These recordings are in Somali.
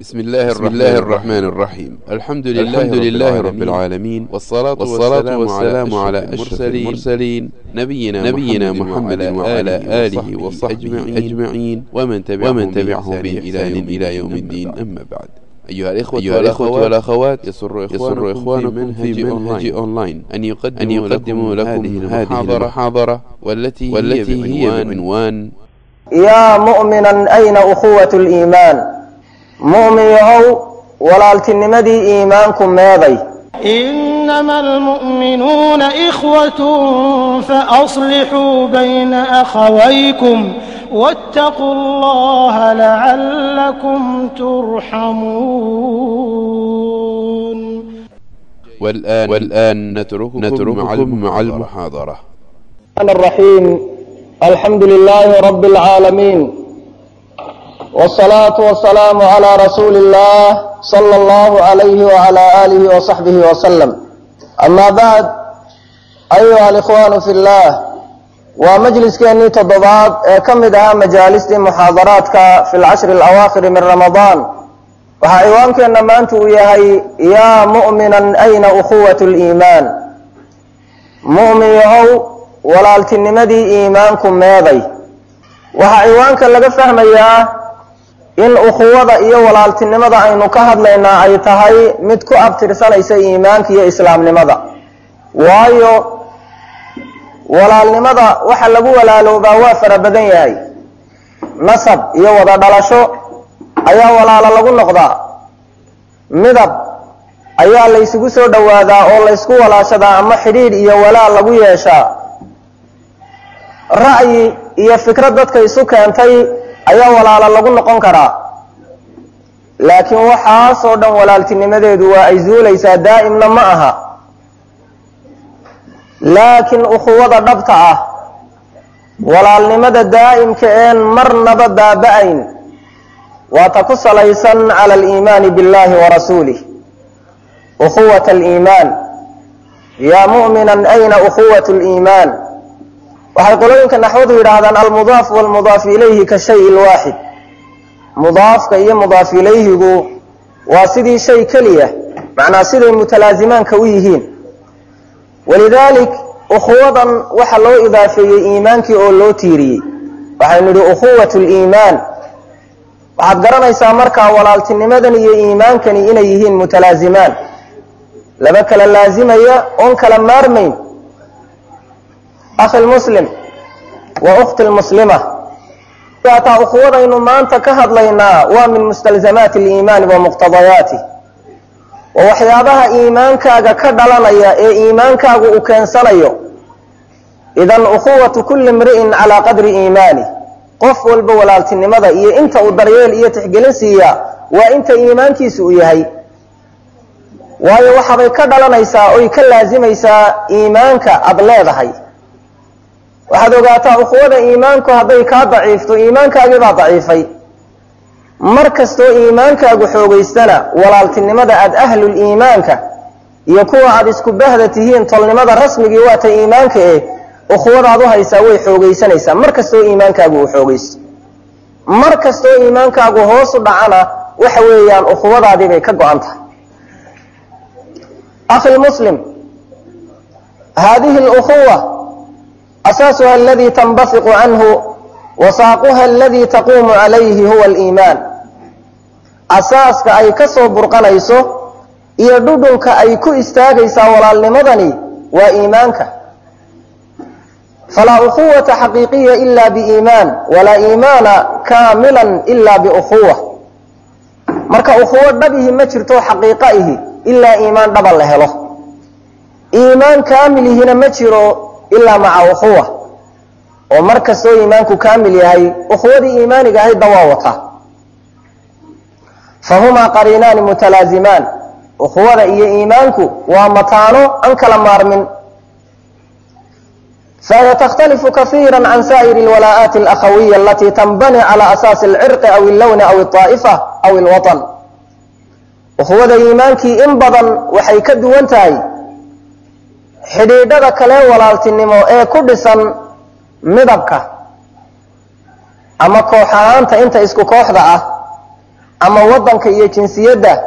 بسم الله الرحمن, الله الرحمن الرحيم الحمد لله, الحمد لله رب العالمين والصلاة, والصلاة والسلام على أشرف المرسلين نبينا, نبينا محمد وعلى آله وصحبه أجمعين ومن تبعهم, ومن تبعهم بإحسان إلى يوم الدين أما بعد أيها الإخوة, أيها الإخوة والأخوات يسر إخوانكم, يسر إخوانكم في منهج, منهج أونلاين أن يقدموا, أن يقدموا لكم, لكم هذه المحاضرة والتي, والتي هي بعنوان yaa mu'minan ayna ukhuwatu liimaan mu'min yahow walaaltinimadii iimaanku meeday إنما المؤمنون إخوة فأصلحوا بين أخويكم واتقوا الله لعلكم ترحمون والآن, والآن نترككم, نترككم مع المحاضرة الرحمن الرحيم الحمد لله رب العالمين والصلاة والسلام على رسول الله صلى الله عليه وعلى آله وصحبه وسلم أما بعد أيها الإخوان في الله ومجلس كأني تضباط كمدها مجالس محاضراتك في العشر الأواخر من رمضان وحيوانك أنما أنت وياهي يا مؤمنا أين أخوة الإيمان مؤمن يهو walaaltinimadii iimaanku meeday waxaa ciwaanka laga fahmayaa in ukhuwada iyo walaaltinimada aynu ka hadlaynaa ay tahay mid ku abtirsanaysa iimaanka iyo islaamnimada waayo walaalnimada waxa lagu walaaloobaa waa fara badan yahay nasab iyo wada dhalasho ayaa walaalo lagu noqdaa midab ayaa laysugu soo dhowaadaa oo laysku walaashadaa ama xidhiidh iyo walaal lagu yeeshaa ra'yi iyo fikrad dadka isu keentay ayaa walaalo lagu noqon karaa laakiin waxaasoo dhan walaaltinimadeedu waa ay zuulaysaa daa'imna ma aha laakiin ukhuwada dhabta ah walaalnimada daa'imka een marnaba baaba-ayn waa ta ku salaysan cala aliimaani billahi wa rasuulih ukhuwat aliimaan yaa mu'minan ayna ukhuwat liimaan waxay qolooyinka naxwadu yidhaahdaan almudaaf walmudaaf ilayhi ka shay lwaaxid mudaafka iyo mudaaf ilayhigu waa sidii shay keliya macnaa siday mutalaazimaanka u yihiin walidaalik ukhuwadan waxa loo idaafeeyey iimaankii oo loo tiiriyey waxaynu idhi ukhuwat liimaan waxaad garanaysaa markaa walaaltinimadan iyo iimaankani inay yihiin mutalaazimaan laba kala laazimaya oon kala maarmayn akhi lmuslim wa ukhti lmuslima ataa ukhuwadaynu maanta ka hadlaynaa waa min mustalzamaati aliimaani wa muqtadayaatih waa waxyaabaha iimaankaaga ka dhalanaya ee iimaankaagu uu keensanayo idan ukhuwatu kulli imri'in calaa qadri iimaanih qof walba walaaltinimada iyo inta uu daryeel iyo tixgelin siiyaa waa inta iimaankiisu uu yahay waayo waxaabay ka dhalanaysaa oy ka laasimaysaa iimaanka aada leedahay waxaad ogaataa ukhuwada iimaanku hadday kaa daciifto iimaankaagii baa daciifay mar kastoo iimaankaagu xoogaystana walaaltinimada aada ahlul iimaanka iyo kuwa aada isku bahda tihiin tolnimada rasmigii waata iimaanka eh ukhuwadaad u haysaa way xoogaysanaysaa mar kastoo iimaankaagu uu xoogaysto mar kastoo iimaankaagu hoosu dhacana waxa weeyaan ukhuwadaadii bay ka go-an tahay akhi muslim haadihi lukhuwa أساسها الذي تنبثق عنه وساقها الذي تقوم عليه هو الإيمان أساسka ay ka soo burqanayso iyo dhudhunka ay ku istaagaysaa walaalnimadani waa iimaanka falaa ukhuwata xaqiiqiya ila biiimaan walaa iimaana kaamila ila biukhuwa marka ukhuwo dhabihi ma jirto xaqiiqa ihi ilaa iimaan dhaba la helo iimaan kaamilihina ma jiro ilaa maca ukhuwa oo mar kastoo iimaanku kaamil yahay ukhuwadii iimaaniga ahaydba waa wataa fahumaa qariinaani mutalaazimaan ukhuwada iyo iimaanku waa mataano aan kala maarmin fahiy takhtalifu kaiira can saa'iri alwalaa'aati alakhawiya alatii tanbani cala asaasi alcirqi aw illawni aw alطaa'ifa aw alwaطan ukhuwada iimaankii in badan waxay ka duwan tahay xidhiidhada kale walaaltinimo ee ku dhisan midabka ama koox ahaanta inta isku kooxda ah ama waddanka iyo jinsiyadda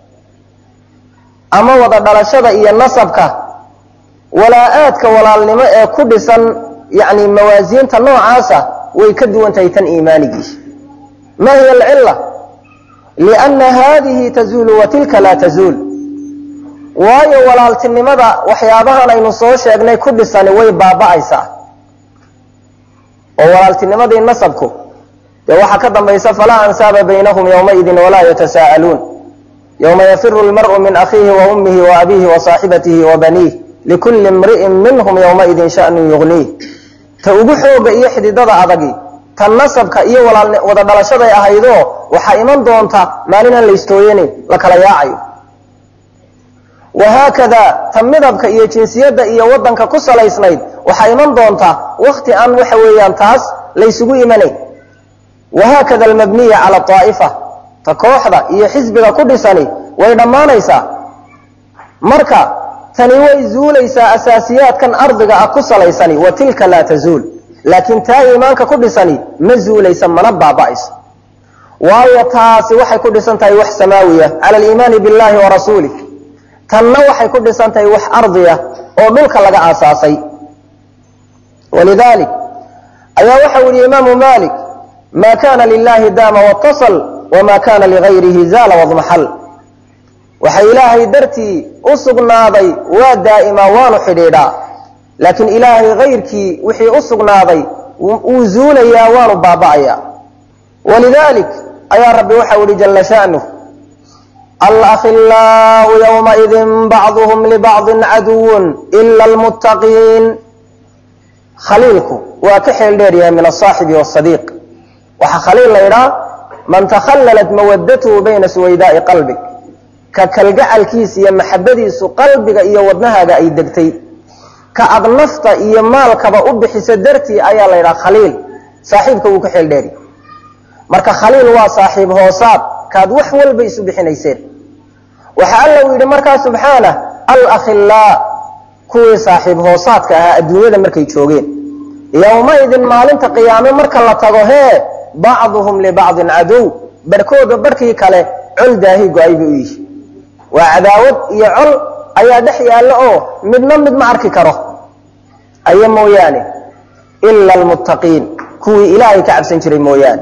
ama wada dhalashada iyo nasabka walaa-aadka walaalnimo ee ku dhisan yacni mawaasiinta noocaasa way ka duwan tahay tan iimaanigii ma hiya alcilla lianna haadihi tazuulu wa tilka laa tazuul waayo walaaltinimada waxyaabahan aynu soo sheegnay ku dhisani way baaba'aysaa oo walaaltinimadii nasabku dee waxaa ka dambaysa falaa ansaaba baynahum yowmaidin walaa yatasaa'aluun yowma yafiru lmar'u min akhiihi wa ummihi wa abiihi wa saaxibatihi wa baniih likulli imri'in minhum yowmaidin sha'nun yugniih ta ugu xooga iyo xididada adagi ta nasabka iyo wada dhalashaday ahaydoo waxaa iman doonta maalin aan la istooyanin la kala yaacayo wahaakada ta midabka iyo jinsiyadda iyo waddanka ku salaysnayd waxaa iman doonta wakti aan waxa weeyaan taas laysugu imanayn wahaakada almabniya cala aa'ifa ta kooxda iyo xisbiga ku dhisani way dhammaanaysaa marka tani way zuulaysaa asaasiyaadkan ardiga ah ku salaysani wa tilka laa tazuul laakiin taa iimaanka ku dhisani ma zuulaysa mana baaba'ayso waayo taasi waxay ku dhisan tahay wax samaawiya cala aliimaani billahi wa rasuulih tanna waxay ku dhisan tahay wax ardiya oo dhulka laga aasaasay walidalik ayaa waxau yihi imaamu malik ma kana lilahi daama watasal wama kana ligayrihi zaala wadmaxal waxa ilaahay dartii u sugnaaday waa daa'imaa waanu xidhiidhaa laakiin ilaahay kayrkii wixii u sugnaaday wuu zuulayaa waanu baaba'ayaa walidalik ayaa rabbi waxau yihi jala sha'nuh alakhilaau ywmaidin bacduhum libacdin caduwun ila almuttaqiin khaliilku waa ka xeel dheer yahay min asaaxibi wasadiiq waxaa khaliil la ydhaa man takhallalat mawadatuhu bayna suwaydaa'i qalbig ka kalgacalkiisa iyo maxabadiisu qalbiga iyo wadnahaaga ay degtay ka ad nafta iyo maalkaba u bixisa dartii ayaa la ydhaha khaliil saaxiibka wuu ka xeel dheeri marka khaliil waa saaxiib hoosaad kaad wax walba isu bixinayseen waxa alla uu yidhi markaa subxaanah alakhilaa kuwii saaxiib hoosaadka ahaa adduunyada markay joogeen yowmaidin maalinta qiyaame marka la tago hee bacduhum libacdin cadow barhkooda barhkii kale col daahi go-ay bay u yihi waa cadaawad iyo col ayaa dhex yaalla oo midna mid ma arki karo aya mooyaane ila almuttaqiin kuwii ilaahay ka cabsan jiray mooyaane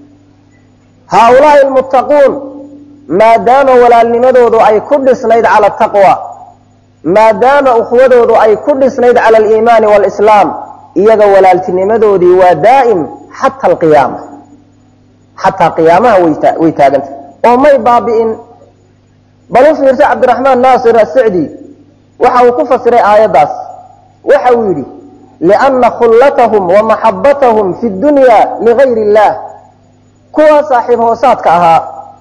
haaulaai almuttaquun maadaama walaalnimadoodu ay ku dhisnayd cala ataqwa maadaama ukhwadoodu ay ku dhisnayd cala aliimaani waalislaam iyaga walaaltinimadoodii waa daa'im xata alqiyaama xataa qiyaamaha way taagantah oo may baabi'in bal u fiirsa cabdiraxmaan naasir asicdi waxa uu ku fasiray aayaddaas waxa uu yidhi lianna khullatahum wa maxabbatahum fi dunya ligayr illah kuwaa saaxiib hoosaadka ahaa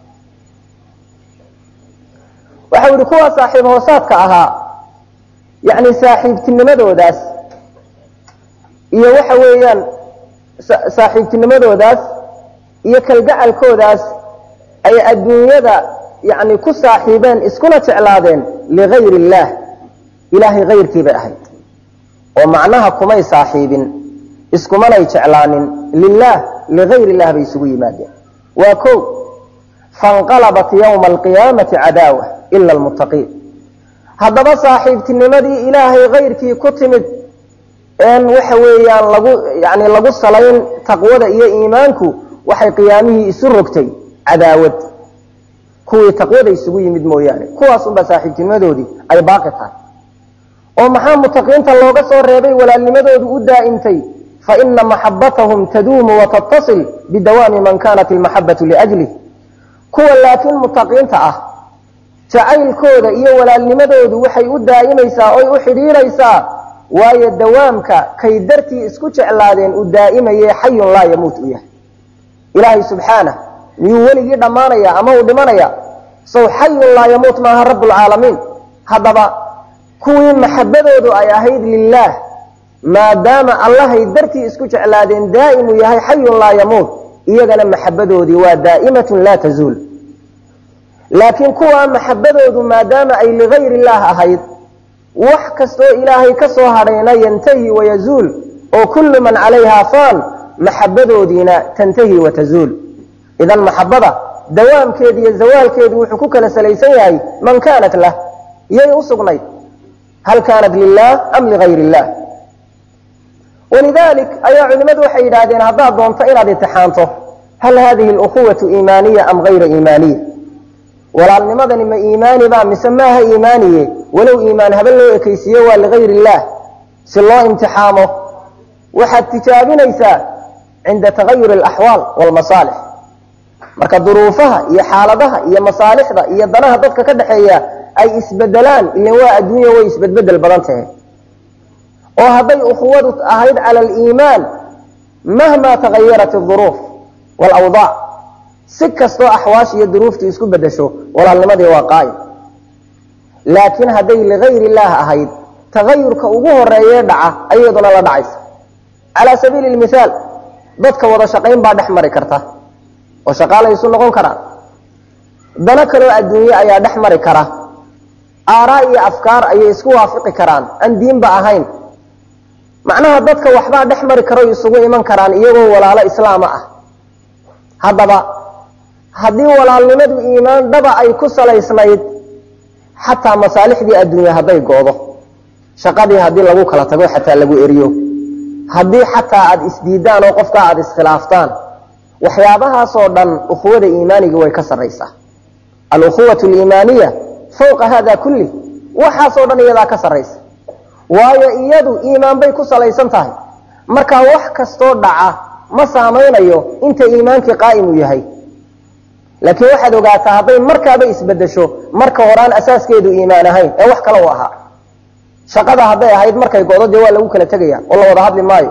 waxa uu yihi kuwaa saaxiib hoosaadka ahaa yacni saaxiibtinimadoodaas iyo waxa weeyaan saaxiibtinimadoodaas iyo kalgacalkoodaas ay adduunyada yacni ku saaxiibeen iskuna jeclaadeen ligayr illaah ilaahay kayrkii bay ahayd oo macnaha kumay saaxiibin iskumanay jeclaanin lilaah ligayr illah bay isugu yimaadeen waa ko fanqalabat yowma alqiyaamati cadaawa ila almuttaqiin haddaba saaxiibtinimadii ilaahay kayrkii ku timid een waxa weeyaan lagu yani lagu salayn taqwada iyo iimaanku waxay qiyaamihii isu rogtay cadaawad kuwii taqwada isugu yimid mooyaane kuwaas unbaa saaxiibtinimadoodii ay baaqi tahay oo maxaa mutaqiinta looga soo reebay walaalnimadoodu u daa'imtay faina maxabatahum taduumu watatasil bidawaami man kanat ilmaxabatu liajlih kuwa laakiin mutaqiinta ah jacaylkooda iyo walaalnimadoodu waxay u daa'imaysaa oy u xidhiidhaysaa waayo dawaamka kay dartii isku jeclaadeen u daa'imaye xayun laa yamuut u yahay ilaahay subxaanah miyuu weligii dhammaanaya ama uu dhimanaya sow xayun laa yamuut maaha rabbulcaalamiin haddaba kuwii maxabadoodu ay ahayd lilaah maadaama allahay dartii isku jeclaadeen daa'imuu yahay xayun laa yamuut iyagana maxabadoodii waa daa'imatun laa tazuul laakiin kuwaa maxabadoodu maadaama ay ligayr illaah ahayd wax kastoo ilaahay ka soo hadhayna yantahi wayazuul oo kullu man calayhaa faan maxabadoodiina tantahi watazuul idan maxabada dawaamkeedu iyo zawaalkeedu wuxuu ku kala salaysan yahay man kaanat lah iyay u sugnayd hal kaanat lilah am ligayr illah walidalik ayaa culimmadu waxay yidhaahdeen haddaad doonto inaad imtixaanto hal hadihi اlukhuwatu iimaaniya am gayra iimaaniya walaalnimadani ma iimaani ba mise maaha iimaaniye walow iimaan haba loo ekaysiiyo waa ligayr illah si loo imtixaamo waxaad tijaabinaysaa cinda tagayur alaxwaal walmasaalix marka duruufaha iyo xaaladaha iyo masaalixda iyo danaha dadka ka dhexeeya ay isbedelaan ilan waa adduunya way isbedbedel badan tahay oo hadday ukhuwadu ahayd cala aliimaan mahma tagayarat aduruuf walawdaac si kastoo axwaash iyo duruuftu isku bedesho walaalnimadii waa qaa'im laakiin hadday ligayr illaah ahayd tagayurka ugu horeeyee dhaca ayaduna la dhacaysa calaa sabiili lmithaal dadka wada shaqayn baa dhex mari karta oo shaqaalay isu noqon karaan dano kaloo adduunye ayaa dhex mari kara aaraa iyo afkaar ayay isku waafiqi karaan aan diinba ahayn macnaha dadka waxbaa dhex mari karo isugu iman karaan iyagoo walaalo islaama ah haddaba haddii walaalnimadu iimaan dhaba ay ku salaysnayd xataa masaalixdii adduunya hadday goodo shaqadii haddii lagu kala tago xataa lagu eriyo haddii xataa aada isdiidaan oo qofkaa aada iskhilaaftaan waxyaabahaasoo dhan ukhuwada iimaaniga way ka sarraysaa alukhuwatu aliimaaniya fawqa hada kulli waxaasoo dhan iyadaa ka sarraysa waayo iyadu iimaan bay ku salaysan tahay markaa wax kastoo dhaca ma saamaynayo inta iimaankii qaa'im uu yahay laakiin waxaad ogaataa hadday markaaba isbedesho marka horaan asaaskeedu iimaan ahayn ee wax kale u ahaa shaqada hadday ahayd markay godo dee waa lagu kala tegaya oo la wada hadli maayo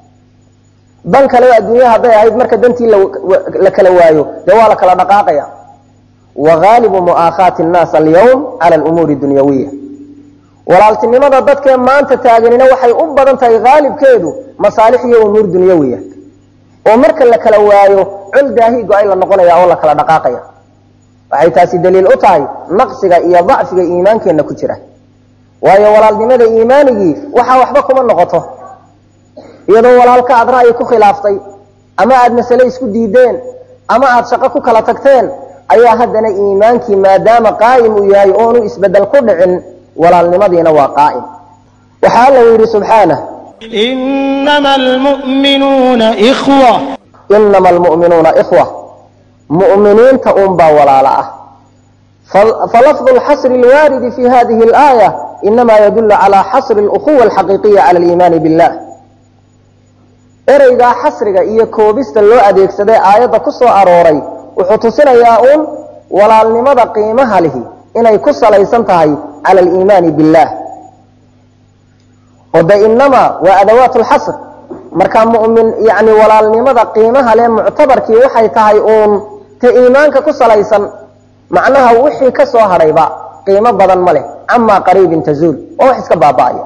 dan kale adduunya hadday ahayd marka dantii la kala waayo dee waa la kala dhaqaaqaya wa haalibu mu'aakhaati nnaas alyawm cala alumuuri dunyawiya walaaltinimada dadkee maanta taaganina waxay u badan tahay haalibkeedu masaalix iyo umuur dunyawiya oo marka la kala waayo col daahi go-ay la noqonaya oo la kala dhaqaaqaya waxay taasi daliil u tahay naqsiga iyo dacfiga iimaankeenna ku jira waayo walaalnimada iimaanigii waxaa waxba kuma noqoto iyadoo walaalka aad ra'yi ku khilaaftay ama aada masale isku diideen ama aada shaqo ku kala tagteen ayaa haddana iimaankii maadaama qaa'im uu yahay oonu isbedel ku dhicin walaalnimadiina waa qaa'im waxaa alla yidhi subxaanah إنما المؤمنون إخوة inama almu'minuuna ikhwa mu'miniinta unbaa walaala ah falafظu اlxasri اlwaaridi fi hadihi اlآية inama yadul calى xasri اlأkuwa alxaqiiqiya cala اliimaani billah ereygaa xasriga iyo koobista loo adeegsaday aayadda ku soo arooray wuxuu tusinayaa uun walaalnimada qiimaha lihi inay ku salaysan tahay cala aliimaani billah oo de inama waa adawaat lxasr marka mumin yani walaalnimada qiimaha le muctabarkii waxay tahay uun ta iimaanka ku salaysan macnaha wixii ka soo hadhayba qiimo badan ma leh camaa qariibin tazuul waa wax iska baaba'aya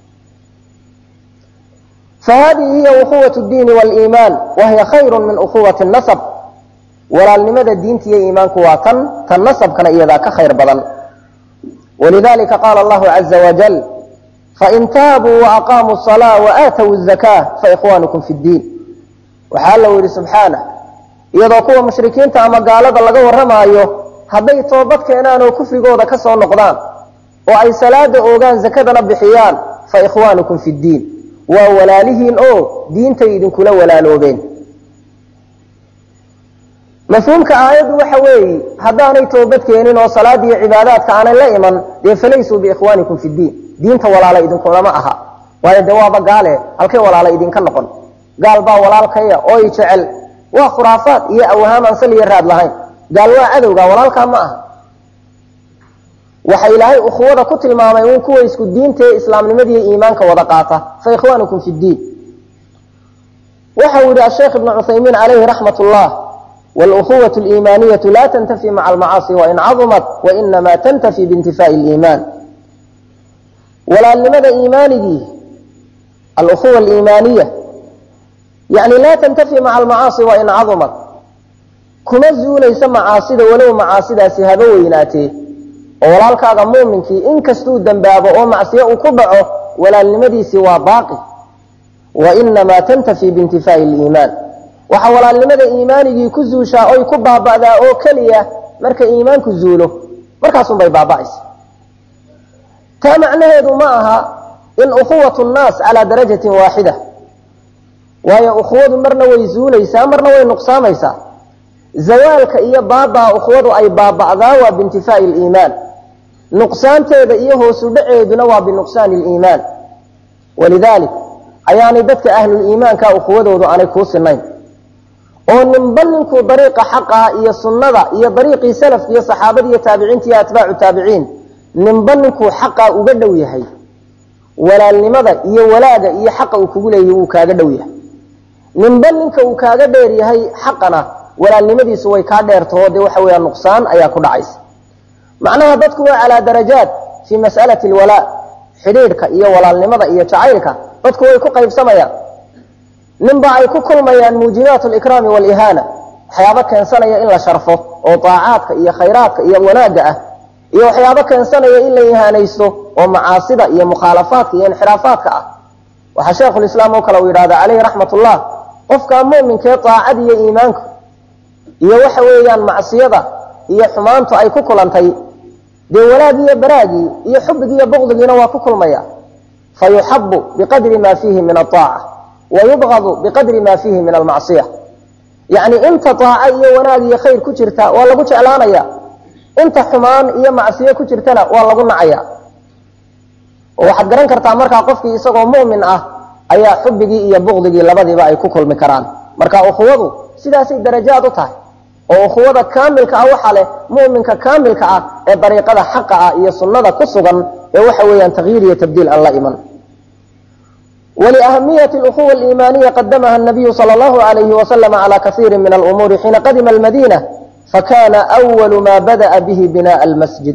fahadihi hiya ukhuwat diini waliimaan wahiya khayru min ukhuwati nasab walaalnimada diinta iyo iimaanku waa tan tan nasabkana iyadaa ka khayr badan walidalika qaala allahu caza wajal fain taabuu waaqaamuu salaa waaatow zakaa faikhwanukum fi ddiin waxaa alla yidhi subxaanah iyadoo kuwa mushrikiinta ama gaalada laga warramaayo hadday toobad keenaan oo kufrigooda ka soo noqdaan oo ay salaada oogaan zakadana bixiyaan fa ikhwaanukum fi ddiin waa walaalihiin oo diintay idinkula walaaloobeen mafhuumka aayaddu waxa weeye haddaanay toobad keenin oo salaad iyo cibaadaadka aanay la iman dee falaysuu biikhwaanikum fi ddiin diinta walaala idinkulama aha waayo dee waaba gaale halkay walaala idinka noqon gaal baa walaalkaya oo i jecel waa khuraafaad iyo awhaam aan sal iyo raad lahayn gaal waa cadowga walaalkaa ma aha waxa ilaahay ukhuwada ku tilmaamay uun kuwa isku diinta ee islaamnimadiiyo iimaanka wada qaata fa ikhwaanukum fi ddiin waxau yihi asheekh ibnu cuthaymiin calayhi raxmat ullah wاlأkuwaة الإimaaniyaة la tntafi maca almacaasi wain caظumat wainama tantafi biintifaaءi اliimaan walaalnimada iimaanigii alأkuwa اliimaaniya yani la tantafi maca almacaasi wain caظumat kuma zuulaysa macaasida walow macaasidaasi haba weynaatee oo walaalkaaga muuminkii inkastuu dembaabo oo macsiyo uu ku dhaco walaalnimadiisii waa baaqi wainamaa tantafi biintifaaءi اliimaan waxa walaalnimada iimaanigii ku zuushaa oy ku baaba'daa oo keliya marka iimaanku zuulo markaasunbay baaba'aysa taa macnaheedu ma aha in ukhuwatu nnaas calaa darajatin waaxida waayo ukhuwadu marna way zuulaysaa marna way nuqsaamaysaa zawaalka iyo baabaa ukhuwadu ay baaba'daa waa biintifaa'i liimaan nuqsaanteeda iyo hoosu dhaceeduna waa binuqsaani liimaan walidaalik ayaanay dadka ahluliimaanka ukhuwadoodu aanay kuu sinayn oo ninba ninkuu dariiqa xaqaa iyo sunnada iyo dariiqii salafka iyo saxaabada iyo taabiciinta iyo atbaacu taabiciin ninba ninkuu xaqaa uga dhow yahay walaalnimada iyo walaaga iyo xaqa uu kugu leeyahay wuu kaaga dhow yahay ninba ninka uu kaaga dheer yahay xaqana walaalnimadiisu way kaa dheertaho dee waxa weeyaan nuqsaan ayaa ku dhacaysa macnaha dadku waa calaa darajaat fii mas'alati alwalaa xidhiidhka iyo walaalnimada iyo jacaylka dadku way ku qaybsamayaan ninba ay ku kulmayaan muujibaat likraami walihaana waxyaabo keensanaya in la sharfo oo daacaadka iyo khayraadka iyo wanaagga ah iyo waxyaabo keensanaya in la ihaanaysto oo macaasida iyo mukhaalafaadka iyo inxiraafaadka ah waxaa sheekhulislaam oo kale uu yidhahda caleyhi raxmat ullah qofkaa mu'minkee daacad iyo iimaanku iyo waxa weeyaan macsiyada iyo xumaantu ay ku kulantay dee walaagii iyo baraagii iyo xubigii iyo buqdigiina waa ku kulmaya fa yuxabu biqadri ma fiihi min aaaca wa yubqadu biqadri ma fiihi min almacsiya yacni inta daaco iyo wanaag iyo khayr ku jirta waa lagu jeclaanaya inta xumaan iyo macsiyo ku jirtana waa lagu nacaya oo waxaad garan kartaa markaa qofkii isagoo mu'min ah ayaa xubigii iyo buqdigii labadiiba ay ku kulmi karaan marka ukhuwadu sidaasay darajaad u tahay oo ukhuwada kaamilka ah waxaa leh mu'minka kaamilka ah ee dariiqada xaqa ah iyo sunnada ku sugan ee waxa weeyaan takyiir iyo tabdiil aan la iman wliahamiyati اlأkuwa اliimaaniya qadamaha الnabiyu salى اllahu عalayhi waslm calى kaiiri min alumuuri xiina qadima almadina fakana أwalu ma bada'a bihi binaءa almasjid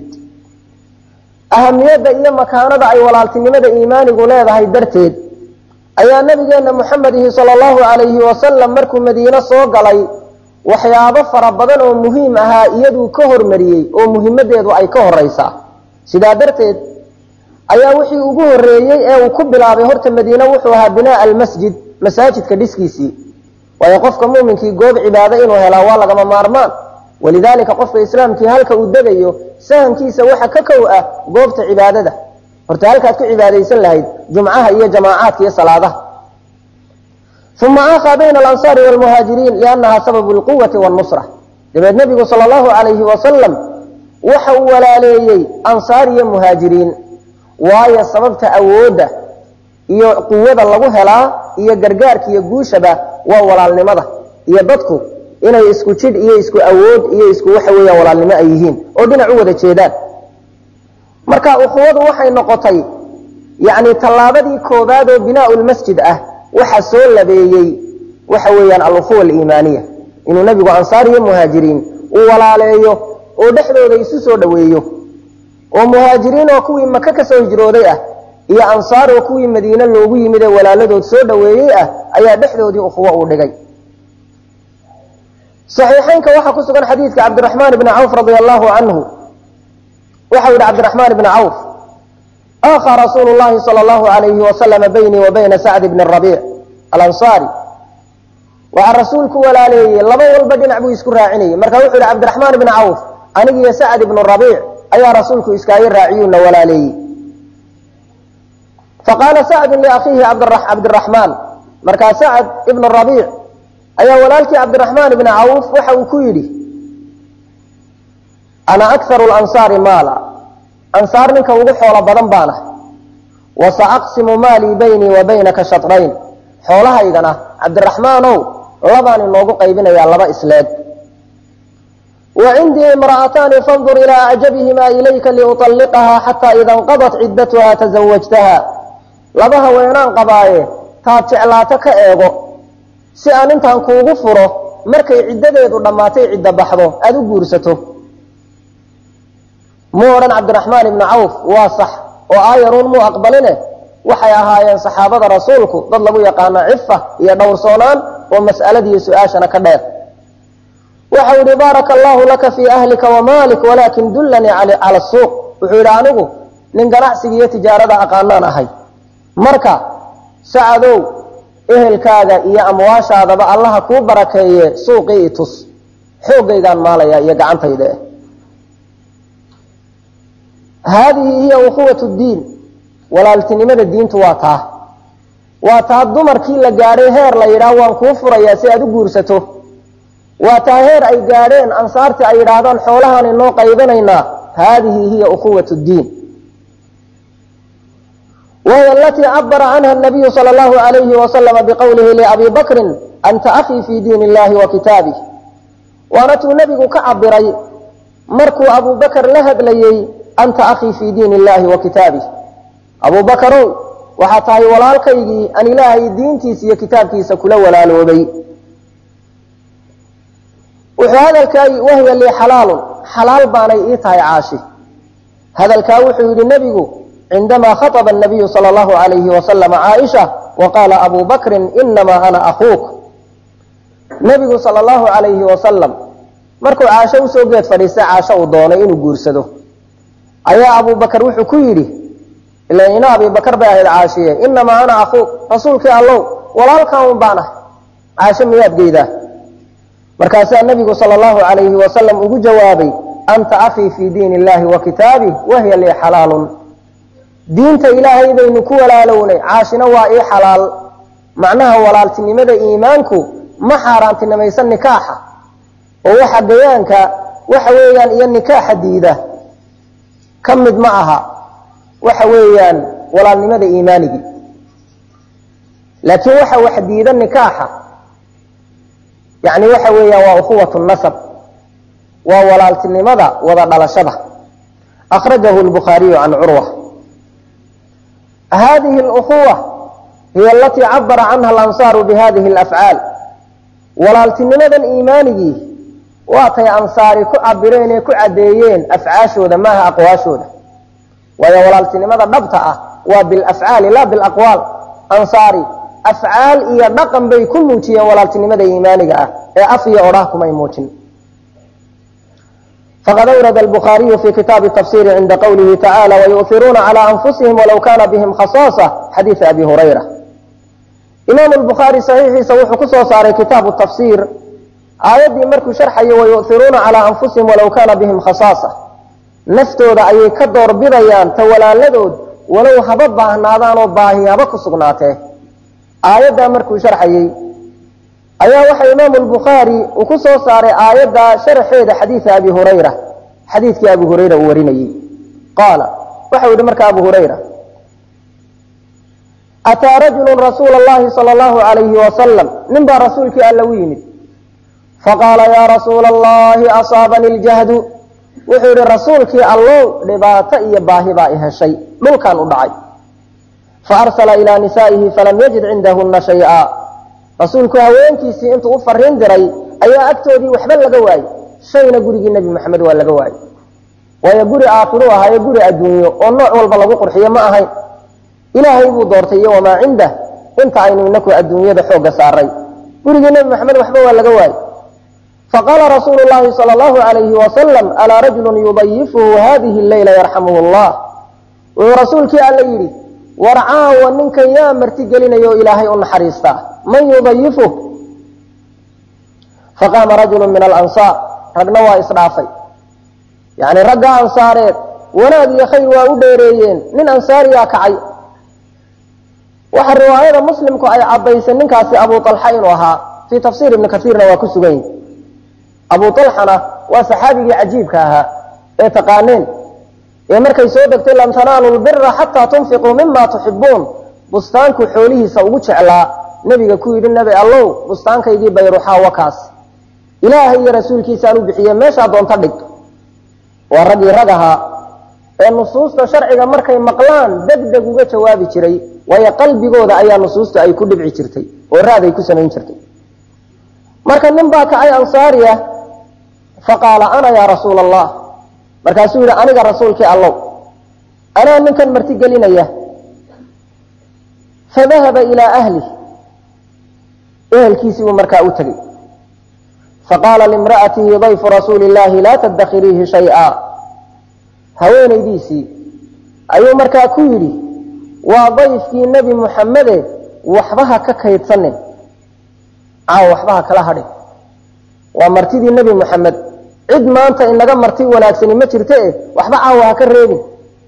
ahamiyadda iyo makaanada ay walaaltinimada iimaanigu leedahay darteed ayaa nabigeena muxamedihi salى اllahu عalayhi wasalam markuu madiine soo galay waxyaabo fara badan oo muhiim ahaa iyaduu ka hormariyey oo muhimadeedu ay ka horeysaa sidaa darteed ayaa wixii ugu horeeyey ee uu ku bilaabay horta madiine wuxuu ahaa binaa almasjid masaajidka dhiskiisii waayo qofka muminkii goob cibaado inuu helaa waa lagama maarmaan walidaalika qofka islaamkii halka uu degayo sahankiisa waxa ka kow ah goobta cibaadada horta halkaad ku cibaadaysan lahayd jumcaha iyo jamaacaadka iyo salaadaha uma aakhaa bayna alansaari wlmuhaajiriin liannaha sababu lquwati wاnusra dabeed nebigu sal allahu alayhi wasalam waxa uu walaaleeyey ansaar iyo muhaajiriin waayo sababta awoodda iyo quwada lagu helaa iyo gargaarka iyo guushaba waa walaalnimada iyo dadku inay isku jidh iyo isku awood iyo isku waxa weeyaan walaalnimo ay yihiin oo dhinac u wada jeedaan marka ukhuwadu waxay noqotay yacni tallaabadii koowaad oo binaau lmasjid ah waxa soo labeeyey waxa weeyaan alukhuwa aliimaaniya inuu nebigu ansaar iyo muhaajiriin uu walaaleeyo oo dhexdooda isu soo dhoweeyo oo muhaajiriin oo kuwii maka ka soo hijrooday ah iyo ansaar oo kuwii madiine loogu yimid ee walaaladood soo dhoweeyey ah ayaa dhexdoodii ukhuwo uu dhigay saxiixaynka waxaa ku sugan xadiidka cabdiraxmaan ibni cawf radia allahu canhu waxau yihi cabdiraxmaan ibni cawf aakhaa rasuulu llahi sala allahu alayhi wasalama baynii wa bayna sacd bni rabiic alansaari waxaa rasuulku walaaleeyey laba walba dhinac buu isku raacinayey marka wuxuu yihi cabdiraxmaan ibni cawf anigiyo sacd ibnu rabiic ayaa rasuulku iskaaga raaciyuuna walaaleeyey faqaala sacdun liakhiihi cabdiraxmaan markaa sacd ibnu rabiic ayaa walaalkii cabdiraxmaan ibni cawf waxa uu ku yidhi ana akharu lansaari maala ansaar ninka ugu xoolo badan baan ah wa saaqsimu maalii baynii wa baynaka shatrayn xoolahaygana cabdiraxmaanow labaan inoogu qaybinayaa laba isleeg wa cindii imra'ataani fandur ilaa acjabihimaa ilayka liuطalliqahaa xataa ida inqadat ciddatuha tasawajtaha laba haweenaan qabaaye taad jeclaato ka eego si aan intaan kuugu furo markay ciddadeedu dhammaatay ciddo baxdo aada u guursato muu odhan cabdiraxmaan ibni cawf waa sax oo aayaruun muu aqbaline waxay ahaayeen saxaabada rasuulku dad lagu yaqaano cifa iyo dhowrsoonaan oo mas'aladiiyo su-aashana ka dheer waxau yihi baaraka allahu laka fii ahlika wamaalik walaakin dullanii cala suuq wuxuu yidhi anigu nin ganacsiga iyo tijaarada aqaanaan ahay marka sacadow ehelkaaga iyo amwaashaadaba allaha kuu barakeeye suuqii i tus xooggaygaan maalaya iyo gacantayda eh haadihi hiya ukhuwat ddiin walaaltinimada diintu waa taa waa taa dumarkii la gaadhay heer la yidhaah waan kuu furayaa si aad u guursato waa taa heer ay gaadheen ansaartii ay yidhaahdaan xoolahaan inoo qaybinaynaa haadihi hiya ukhuwat ddiin wahiy alatii cabara canha nabiyu sala allahu alayhi wasalama biqowlihi liabi bakrin anta akhii fi diin illahi wa kitaabih waana tuu nebigu ka cabiray markuu abu bakar la hadlayey anta akhii fi diin illahi wa kitaabih abu bakarow waxaa tahay walaalkaygii aan ilaahay diintiisa iyo kitaabkiisa kula walaaloobay wuxuu hadalkaa wahiya lii xalaalun xalaal baanay ii tahay caashi hadalkaa wuxuu yidhi nebigu cindamaa khaطba الnabiyu salى اllahu alayhi wasalam caaisha waqaala abu bakrin inamaa ana akuuk nebigu sala allahu alayhi wasalam markuu caasho usoo geed fadhiistay caasho uu doonay inuu guursado ayaa abu bakar wuxuu ku yidhi ila ina abi bakar bay ahayd caashiye inamaa ana akuuk rasuulkii allow walaalkan un baan ah caasho miyaad geydaa markaasaa nebigu sala allahu alayhi wasalam ugu jawaabay anta akhii fii diin illahi wa kitaabih wahiya lii xalaalun diinta ilaahay baynu ku walaalownay caashina waa ii xalaal macnaha walaaltinimada iimaanku ma xaaraantinimaysan nikaaxa oo waxa gayaanka waxa weeyaan iyo nikaaxa diida ka mid ma aha waxa weeyaan walaalnimada iimaanigii laakiin waxa wax diida nikaaxa yani waxa weeyaan waa ukhuwat nasab waa walaaltinimada wada dhalashada akhrajahu lbukhaariyu can curwa hadihi اlأkuwa hiy alatii cabara canha alansaaru bihadihi اlafcaal walaaltinimadan iimaanigii waatay ansaari ku cabireen ee ku caddeeyeen afcaashooda maaha aqwaashooda waayo walaaltinimada dhabta ah waa bilafcaali la bilaqwaal ansaari afcaal iyo dhaqan bay ku muujiyeen walaaltinimada iimaaniga ah ee af iyo odhah kumay muujin fqad awrada الbخاriyu fi kitaabi tafsiri cinda qwlihi tacalى wayuhiruuna calى anfusihim walow kana bihim khaصاصة xadiiثa abi hurayra imaam الbukhaari صaxiixiisa wuxuu ku soo saaray kitaabu tafsir aayaddii markuu sharxayo wayuhiruuna calى anfusihim walow kana bihim khaصاصة naftooda ayay ka doorbidayaan ta walaaladood walow haba baahnaadaanoo baahi haba ku sugnaatee aayaddaa markuu sharxayey ayaa waxa imaam lbukhaari uu ku soo saaray aayadda sharxeeda xadiida abi hurayra xadiidkii abu hurayra uu warinayey qaala waxau yihi marka abu hurayra ataa rajulu rasuula llahi sala allahu alayhi wasalam nin baa rasuulkii alla u yimid faqaala yaa rasuula allahi asaabani ljahdu wuxuu yihi rasuulkii allow dhibaato iyo baahi baa i heshay dhulkan u dhacay faarsala ilaa nisaa'ihi falam yajid cindahuna shay'a rasuulku haweenkiisii intuu u fariin diray ayaa agtoodii waxba laga waayey shayna gurigii nebi maxamed waa laga waayey waayo guri aakhiru ahaayo guri adduunyo oo nooc walba lagu qurxiyo ma ahayn ilaahay buu doortay iyo wamaa cindah inta aynu inaku adduunyada xoogga saaray gurigii nebi maxamed waxba waa laga waayey faqaala rasuulu llahi sala allahu alayhi wasalam alaa rajulun yudayifuhu hadihi leyla yarxamuhu llah wuxuu rasuulkii alla yidhi war caawa ninkan yaa marti gelinayo ilaahay u naxariistaa man yudayifuh faqaama rajulu min alansaar ragna waa isdhaafay yacni ragga ansaareed wanaag iyo khayr waa u dheereeyeen nin ansaariyaa kacay waxa riwaayada muslimku ay caddaysay ninkaasi abu alxa inuu ahaa fii tafsiir ibni kaiirna waa ku sugan yihi abu alxana waa saxaabigii cajiibka ahaa ee taqaaneen ee markay soo degtay lan tanaalu lbira xataa tunfiquu mima tuxibuun bustaanku xoolihiisa ugu jeclaa nebiga ku yidhi nebi allow bustaankaygii bayruxaa wakaas ilaahay iyo rasuulkiisaan u bixiye meeshaa doonta dhig waa raggii rag ahaa ee nusuusta sharciga markay maqlaan deg deg uga jawaabi jiray waayo qalbigooda ayaa nusuusta ay ku dhibci jirtay oo raaday ku samayn jirtay marka nin baa kacay ansaariya faqaala ana yaa rasuula allah markaasuu yidhi aniga rasuulkii allow anaa ninkan marti gelinaya fadahaba ilaa ahlih ehelkiisii buu markaa u tegey faqaala limra'atihi dayfu rasuuli illaahi laa tadakhiriihi shay'a haweenaydiisii ayuu markaa ku yidhi waa dayfkii nebi muxamede waxba ha ka kaydsanin caawa waxba ha kala hadhin waa martidii nebi moxamed cid maanta inaga marti wanaagsani ma jirte e waxba caawa ha ka reebin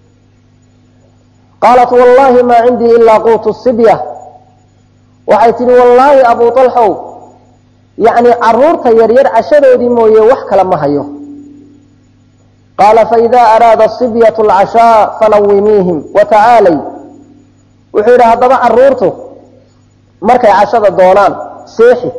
qaalat wallaahi maa cindii ilaa quutu sibya waxay tidhi wallaahi abuu alxow yacni caruurta yaryar cashadoodii mooye wax kale ma hayo qaala faida araada sibyatu alcashaa fanawimiihim watacaalay wuxuu yidhi haddaba caruurtu markay cashada doonaan seexi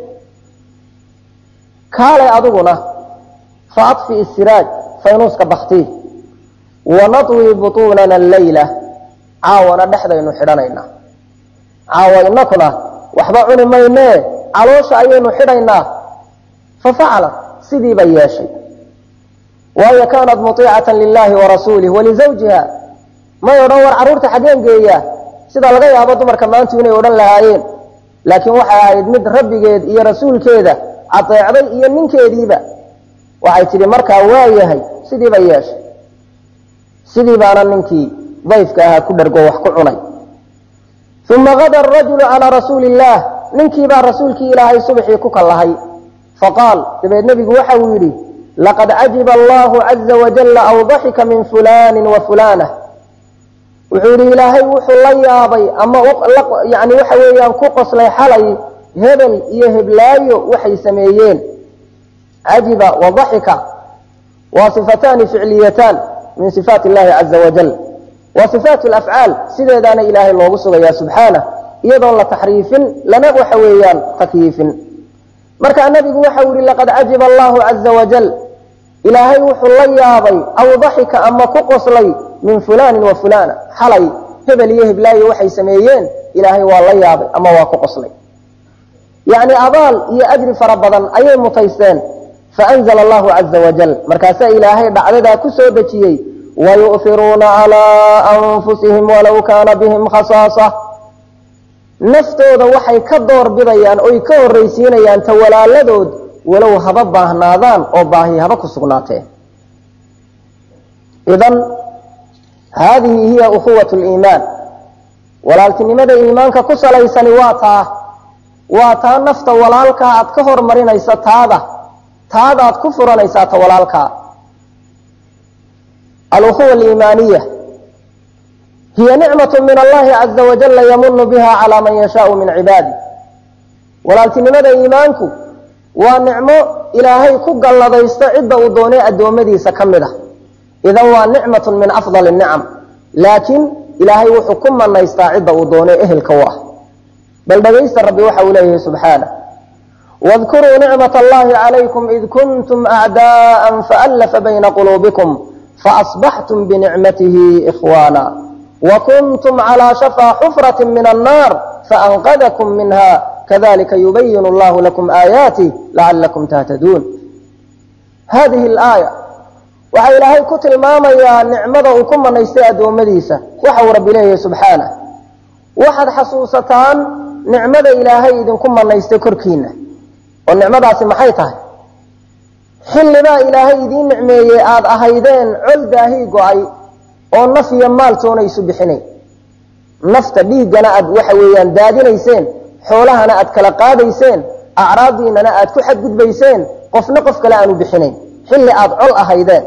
kaalay adiguna fa adfi isiraaj faynuuska baktii wanadwi butuunana alleyla caawana dhexdaynu xidhanaynaa caawa inakuna waxba cuni maynee caloosha ayaynu xidhaynaa fa facalat sidii bay yeeshay waayo kaanat muiicatan lilahi warasuulih walizawjiha may odhan war carruurta xaggeen geeyaa sida laga yaabo dumarka maantu inay odhan lahaayeen laakiin waxay ahayd mid rabbigeed iyo rasuulkeeda adeecday iyo ninkeediiba waxay tidhi markaa waa yahay sidii bay yeeshay sidii baana ninkii dayfka ahaa ku dhargo wax ku cunay uma gada rajulu calaa rasuuli illaah ninkiibaa rasuulkii ilaahay subxii ku kallahay faqaal dabeed nebigu waxa uu yidhi laqad cajiba allahu caza wajalla aw daxika min fulaanin wa fulaanah wuxuu yidhi ilaahay wuxuu la yaabay ama yani waxa weeyaan ku qoslay xalay hebel iyo heblaayo waxay sameeyeen cajiba wa daxika waa sifataani ficliyataan min sifaat illahi caza wajal waa sifaat lafcaal sideedaana ilaahay loogu sugayaa subxaanah iyadoon la taxriifin lana waxa weeyaan takyiifin markaa nabigu waxau yihi laqad cajiba allahu caza wajal ilaahay wuxuu la yaabay aw daxika ama ku qoslay min fulaanin wa fulaana xalay hebel iyo heblaayo waxay sameeyeen ilaahay waa la yaabay ama waa ku qoslay yacni abaal iyo ajri fara badan ayay mutaysteen faanzla allahu caza wajal markaasaa ilaahay dhacdadaa ku soo dejiyey wayu'firuuna calaa anfusihim walow kaana bihim khasaasa naftooda waxay ka door bidayaan oy ka horraysiinayaan ta walaaladood walow haba baahnaadaan oo baahi haba ku sugnaateen idan haadihi hiya ukhuwat liimaan walaaltinimada iimaanka ku salaysani waa taa waa taa nafta walaalkaa aad ka hormarinaysa taada taadaad ku furanaysaa ta walaalkaa alukhuwa aliimaaniya hiya nicmatu min allahi caza wajalla yamunu biha calaa man yashaau min cibaadi walaaltinimada iimaanku waa nicmo ilaahay ku galladaysto cidda uu doonay addoommadiisa ka mid a idan waa nicmatun min afdali nicam laakiin ilaahay wuxuu ku manaystaa cidda uu doonay ehelka u ah bal dhagaysta rabbi waxa uu leeyahay subxaanah واذkuruu nicmaة اllahi عalaykum id kuntum أعdاءa faأlafa bayna quluubikum faأصbaxtum binicmatihi إkhwana وkuntum عlى shafى xfraة min الnar faأnqadkm minha kadalika yubayin اllah lakum aayaatih lacalakum tahtaduun hadihi اlaaya waxaa ilaahay ku tilmaamayaa nicmada uu ku manaystay addoommadiisa waxa uu rabbi leeyahay subxaanah waxaad xasuusataan nicmada ilaahay idinku manaystay korkiina oo nicmadaasi maxay tahay xillibaa ilaahay idiin nicmeeyey aada ahaydeen col daahii go-ay oo naf iyo maaltoona isu bixinayn nafta dhiiggana aad waxa weeyaan daadinayseen xoolahana aad kala qaadayseen acraadiinana aad ku xadgudbayseen qofna qof kale aanu bixinayn xilli aada col ahaydeen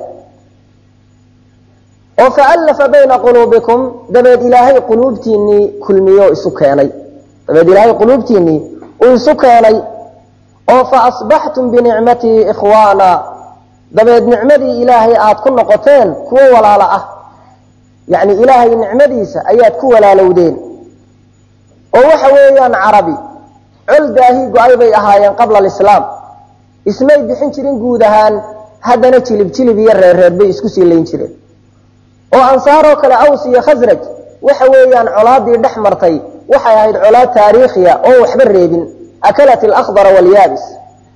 oo faallafa bayna quluubikum dabeed ilaahay quluubtiinnii kulmiyo isu keenay dabeed ilaahay quluubtiinnii uu isu keenay oo fa asbaxtum binicmatii ikhwaana dabeed nicmadii ilaahay aad ku noqoteen kuwo walaalo ah yacni ilaahay nicmadiisa ayaad ku walaalowdeen oo waxa weeyaan carabi col daahii go-ay bay ahaayeen qabla alislaam ismay bixin jirin guud ahaan haddana jilib jilib iyo reerreer bay isku sii layn jireen oo ansaaroo kale aws iyo khasraj waxa weeyaan colaadii dhex martay waxay ahayd colaad taariikhiya oo waxba reebin akalat alakhdara walyaabis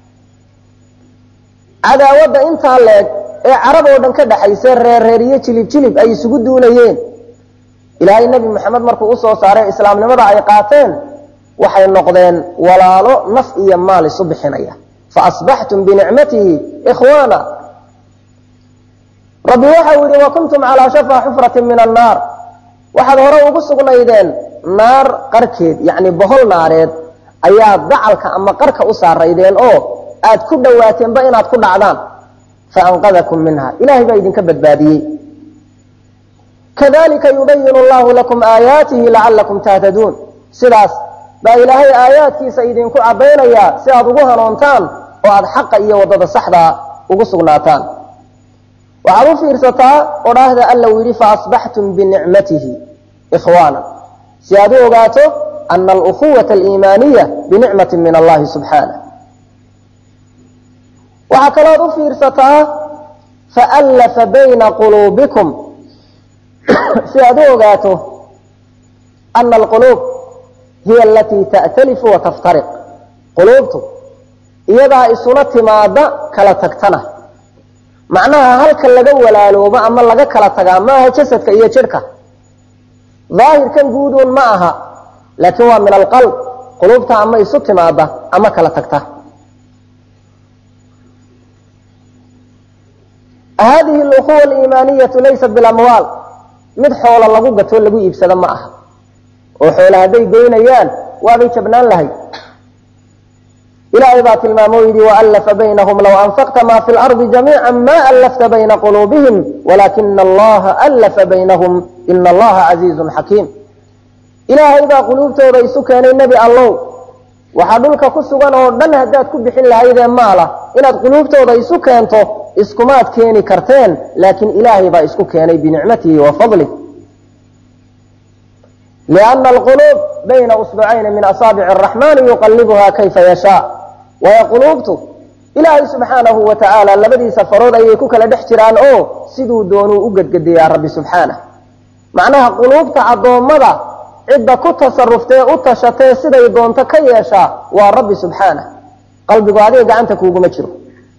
cadaawadda intaa leeg ee carab oo dhan ka dhaxaysa reerreer iyo jilib jilib ay isugu duulayeen ilaahay nebi moxamed markuu usoo saaray islaamnimada ay qaateen waxay noqdeen walaalo naf iyo maal isu bixinaya fa asbaxtum binicmatihi ikhwaana rabbi waxau yihi wa kuntum calaa shafaa xufratin min annaar waxaad hore ugu sugnaydeen naar qarkeed yacni bohol naareed ayaa dacalka ama qarka u saaraydeen oo aad ku dhowaateenba inaad ku dhacdaan fa anqadakum minha ilahay baa idinka badbaadiyey kadalika yubayinu allahu lakum aayaatihi lacalakum tahtaduun sidaas baa ilaahay aayaadkiisa idinku caddaynayaa si aad ugu hanuuntaan oo aada xaqa iyo waddada saxdaa ugu sugnaataan waxaad u fiirsataa odhaahda alla uu yidhi faasbaxtum binicmatihi ikhwaana si aad u ogaato ana alukhuwata aliimaaniya binicmati min allahi subxaanah waxaa kalooad u fiirsataa faallafa bayna quluubikum si aad u ogaato ana alquluub hiya alatii ta'talifu wa taftariq quluubtu iyadaa isuna timaada kala tagtana macnaha halka laga walaaloobo ama laga kala tagaa ma aha jasadka iyo jidhka daahirkan guuduun ma aha laakiin waa min alqalb quluubta ama isu timaada ama kala tagta hadihi alukhuwa aliimaaniyatu laysat bilamwaal mid xoola lagu gatoo lagu iibsado ma aha oo xoola hadday goynayaan waabay jabnaan lahay ilaahay baa tilmaamo yidhi waallafa baynahum low anfaqta ma fi lardi jamiica ma allafta bayna quluubihim walaakina allaha allafa baynahum ina allaha casiizun xakiim ilaahay baa quluubtooda isu keenay nebi allow waxaa dhulka ku sugan oo dhan haddaad ku bixin lahaydee maala inaad quluubtooda isu keento iskumaad keeni karteen laakiin ilaahay baa isku keenay binicmatihi wa fadlih liana alquluub bayna usbucayni min asaabici araxmani yuqallibuha kayfa yashaa waayo quluubtu ilaahay subxaanahu wa tacaala labadiisa farood ayay ku kala dhex jiraan oo siduu doonuu u gedgediyaa rabbi subxaanah macnaha quluubta addoommada cidda ku tasaruftee u tashatee siday doonto ka yeeshaa waa rabbi subxaanah qalbigu adiga gacanta kuuguma jiro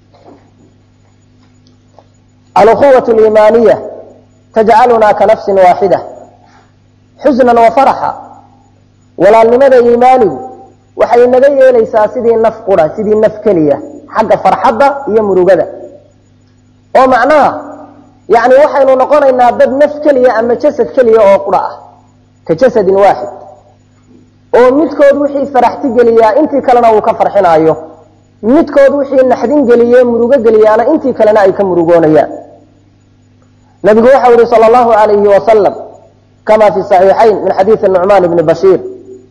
alukhuwat liimaaniya tajcalunaa ka nafsin waaxida xusnan wa faraxa walaalnimada iimaanigu waxay naga yeelaysaa sidii naf qura sidii naf keliya xagga farxadda iyo murugada oo macnaha yani waxaynu noqonaynaa dad naf keliya ama jasad keliya oo qura ah ka jasadin waaxid oo midkood wixii faraxti geliyaa intii kalena uu ka farxinaayo midkood wixii naxdin geliye murugo geliyaana intii kalena ay ka murugoonayaan nabigu waxau yihi sal allahu alayhi wasalam kama fi saxiixayn min xadiidi nucmaan bni bashiir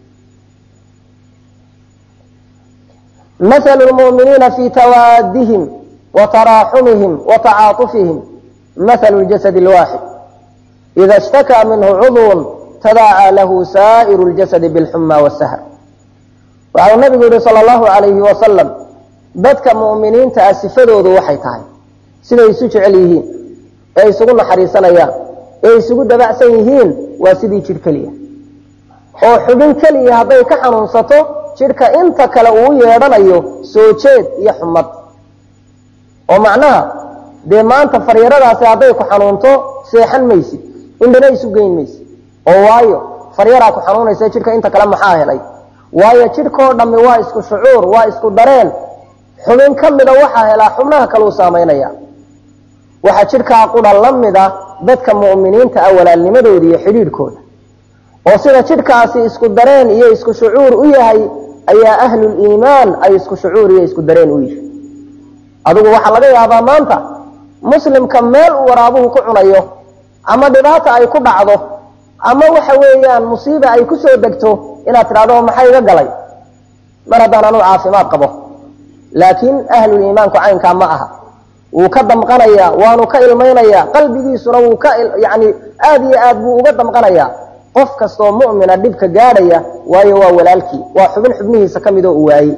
مثل المؤمنين في توادهم وتراحمهم وتعاطفهم مثل الجسد الواحد إذا اشتكى منه عضو تداعى له سائر الجسد بالحمى والسهر وعلى النبي يقول صلى الله عليه وسلم dadka mu'miniinta ah sifadoodu waxay tahay siday isu jecel yihiin ee isugu naxariisanayaan ee isugu dabacsan yihiin waa sidii jidh keliya oo xubin keliya hadday ka xanuunsato jidhka inta kale uu yeedhanayo soo jeed iyo xumad oo macnaha dee maanta faryaradaasi hadday ku xanuunto seexan maysid indhana isu geyn maysid oo waayo faryaraa ku xanuunaysa jidhka inta kale maxaa helay waayo jidhkoo dhammi waa isku shucuur waa isku dareen xubin ka mida waxaa helaa xubnaha kaleu saamaynaya waxaa jidhkaa qudha la mida dadka mu'miniinta ah walaalnimadooda iyo xidhiidhkooda oo sida jidhkaasi isku dareen iyo isku shucuur u yahay ayaa ahluliimaan ay isku shucuur iyo isku dareen u yihi adigu waxaa laga yaabaa maanta muslimka meel uu waraabuhu ku cunayo ama dhibaata ay ku dhacdo ama waxa weeyaan musiiba ay kusoo degto inaad tidhahdo maxaa iga galay mar haddaan anuu caafimaad qabo laakiin ahluliimaanku caynkaa ma aha wuu ka damqanayaa waanu ka ilmaynayaa qalbigiisuna wuu ka yani aada iyo aad buu uga damqanayaa qof kastoo mu'mina dhibka gaadhaya waayo waa walaalkii waa xubin xubnihiisa ka midoo u waayey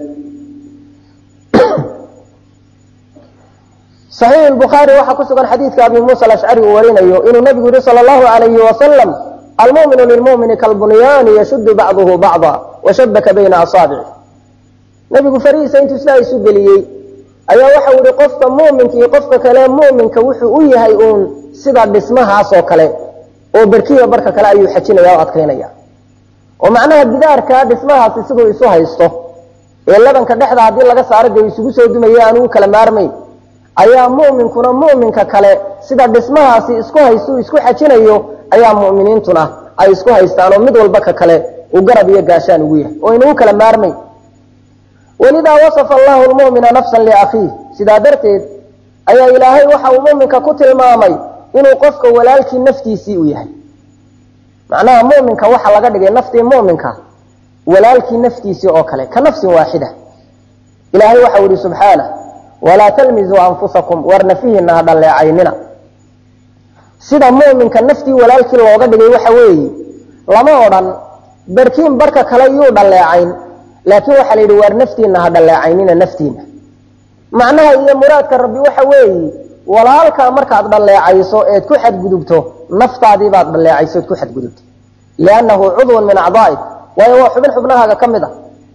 saxiix bukhaari waxaa ku sugan xadiidka abi muusa alashcari uu warinayo inuu nabigu yihi sala allahu alayhi wasalam almuminu lilmumini kalbunyaani yashudu bacduhu bacda washabaka bayna asaabici nabigu farihiisa intuu sidaa isu geliyey ayaa waxau yihi qofka muminka iyo qofka kale muminka wuxuu u yahay uun sida dhismahaasoo kale oo berkiya barka kale ayuu xajinaya o adkaynaya oo macnaha bidaarka dhismahaasi siduu isu haysto ee labanka dhexda haddii laga saaro dee isugu soo dumaya aan ugu kala maarmayn ayaa mu'minkuna mu'minka kale sida dhismahaasi isku haystu isku xajinayo ayaa mu'miniintuna ay isku haystaan oo mid walba ka kale uu garab iyo gaashaan ugu yahay oo inuu kala maarmayn walidaa wasafa allahu lmu'mina nafsan liakhiih sidaa darteed ayaa ilaahay waxa uu muminka ku tilmaamay inuu qofka walaalkii naftiisii u yahay macnaha muminka waxa laga dhigay naftii muminka walaalkii naftiisii oo kale ka nafsin waaxida ilaahay waxau yihi subxaanah walaa talmizuu anfusakum war nafihiina ha dhalleecaynina sida muminka naftii walaalkii looga dhigay waxa weeye lama odhan barkiin barka kale yuu dhalleecayn laakiin waxaa la yidhi waar naftiina ha dhalleecaynina naftiina macnaha iyo muraadka rabbi waxa weeye walaalkaa markaad dhalleecayso eed ku xadgudubto naftaadii baad dhalleecayso eed ku xadgudubto liannahu cudwun min acdaa'ik waayo waa xubin xubnahaaga ka mid a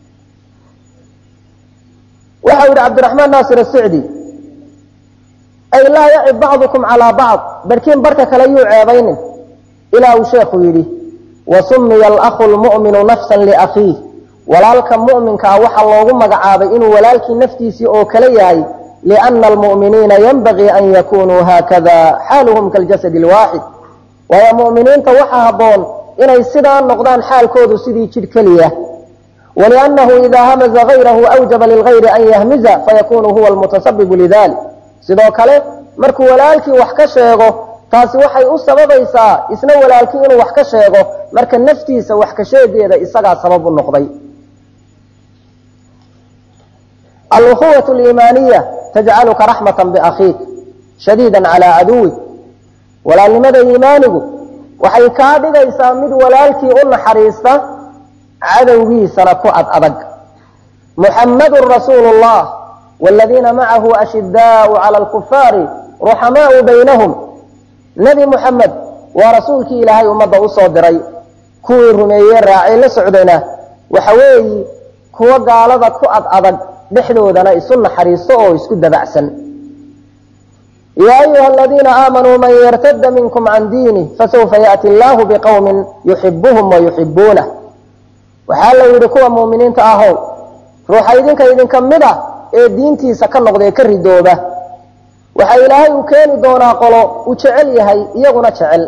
waxau yihi cabdiraxmaan naasir asicdi ay laa yacib bacdukum calaa bacd barkiin barka kale yuu ceebaynin ilaa uu sheekhu yidhi wasumiya alakhu lmu'minu nafsan liakhiih walaalka mu'minkaa waxaa loogu magacaabay inuu walaalkii naftiisii oo kale yahay liana almu'miniina yanbagii an yakunuu haakada xaaluhum kaljasadi lwaaxid waayo mu'miniinta waxaa habboon inay sidaa noqdaan xaalkoodu sidii jidh keliya waliannahu idaa hamaza hayrahu awjaba lilgayri an yahmiza fayakunu huwa almutasabibu lidalik sidoo kale markuu walaalkii wax ka sheego taasi waxay u sababaysaa isna walaalkii inuu wax ka sheego marka naftiisa wax ka sheegeeda isagaa sabab u noqday alukhuwat liimaaniya tajcaluka raxmatan biakhiik shadiida calaa caduwik walaalnimada iimaanigu waxay kaa dhigaysaa mid walaalkii u naxariista cadowgiisana ku ad adag muxammadun rasuulu llah wladiina macahu ashidaau cala alkufaari ruxamaau baynahum nebi muxamed waa rasuulkii ilaahay ummadda usoo diray kuwii rumeeyey raacay la socdayna waxa weeyi kuwo gaalada ku ad adag dhexdoodana isu naxariisto oo isku dabacsan yaa ayuha aladiina aamanuu man yartada minkum can diinih fasawfa yaأti allahu biqowmin yuxibuhum wayuxibuunah waxaa la yidhi kuwa muuminiinta ahow ruuxa idinka idinka mid a ee diintiisa ka noqdee ka ridooba waxa ilaahay uu keeni doonaa qolo uu jecel yahay iyaguna jecel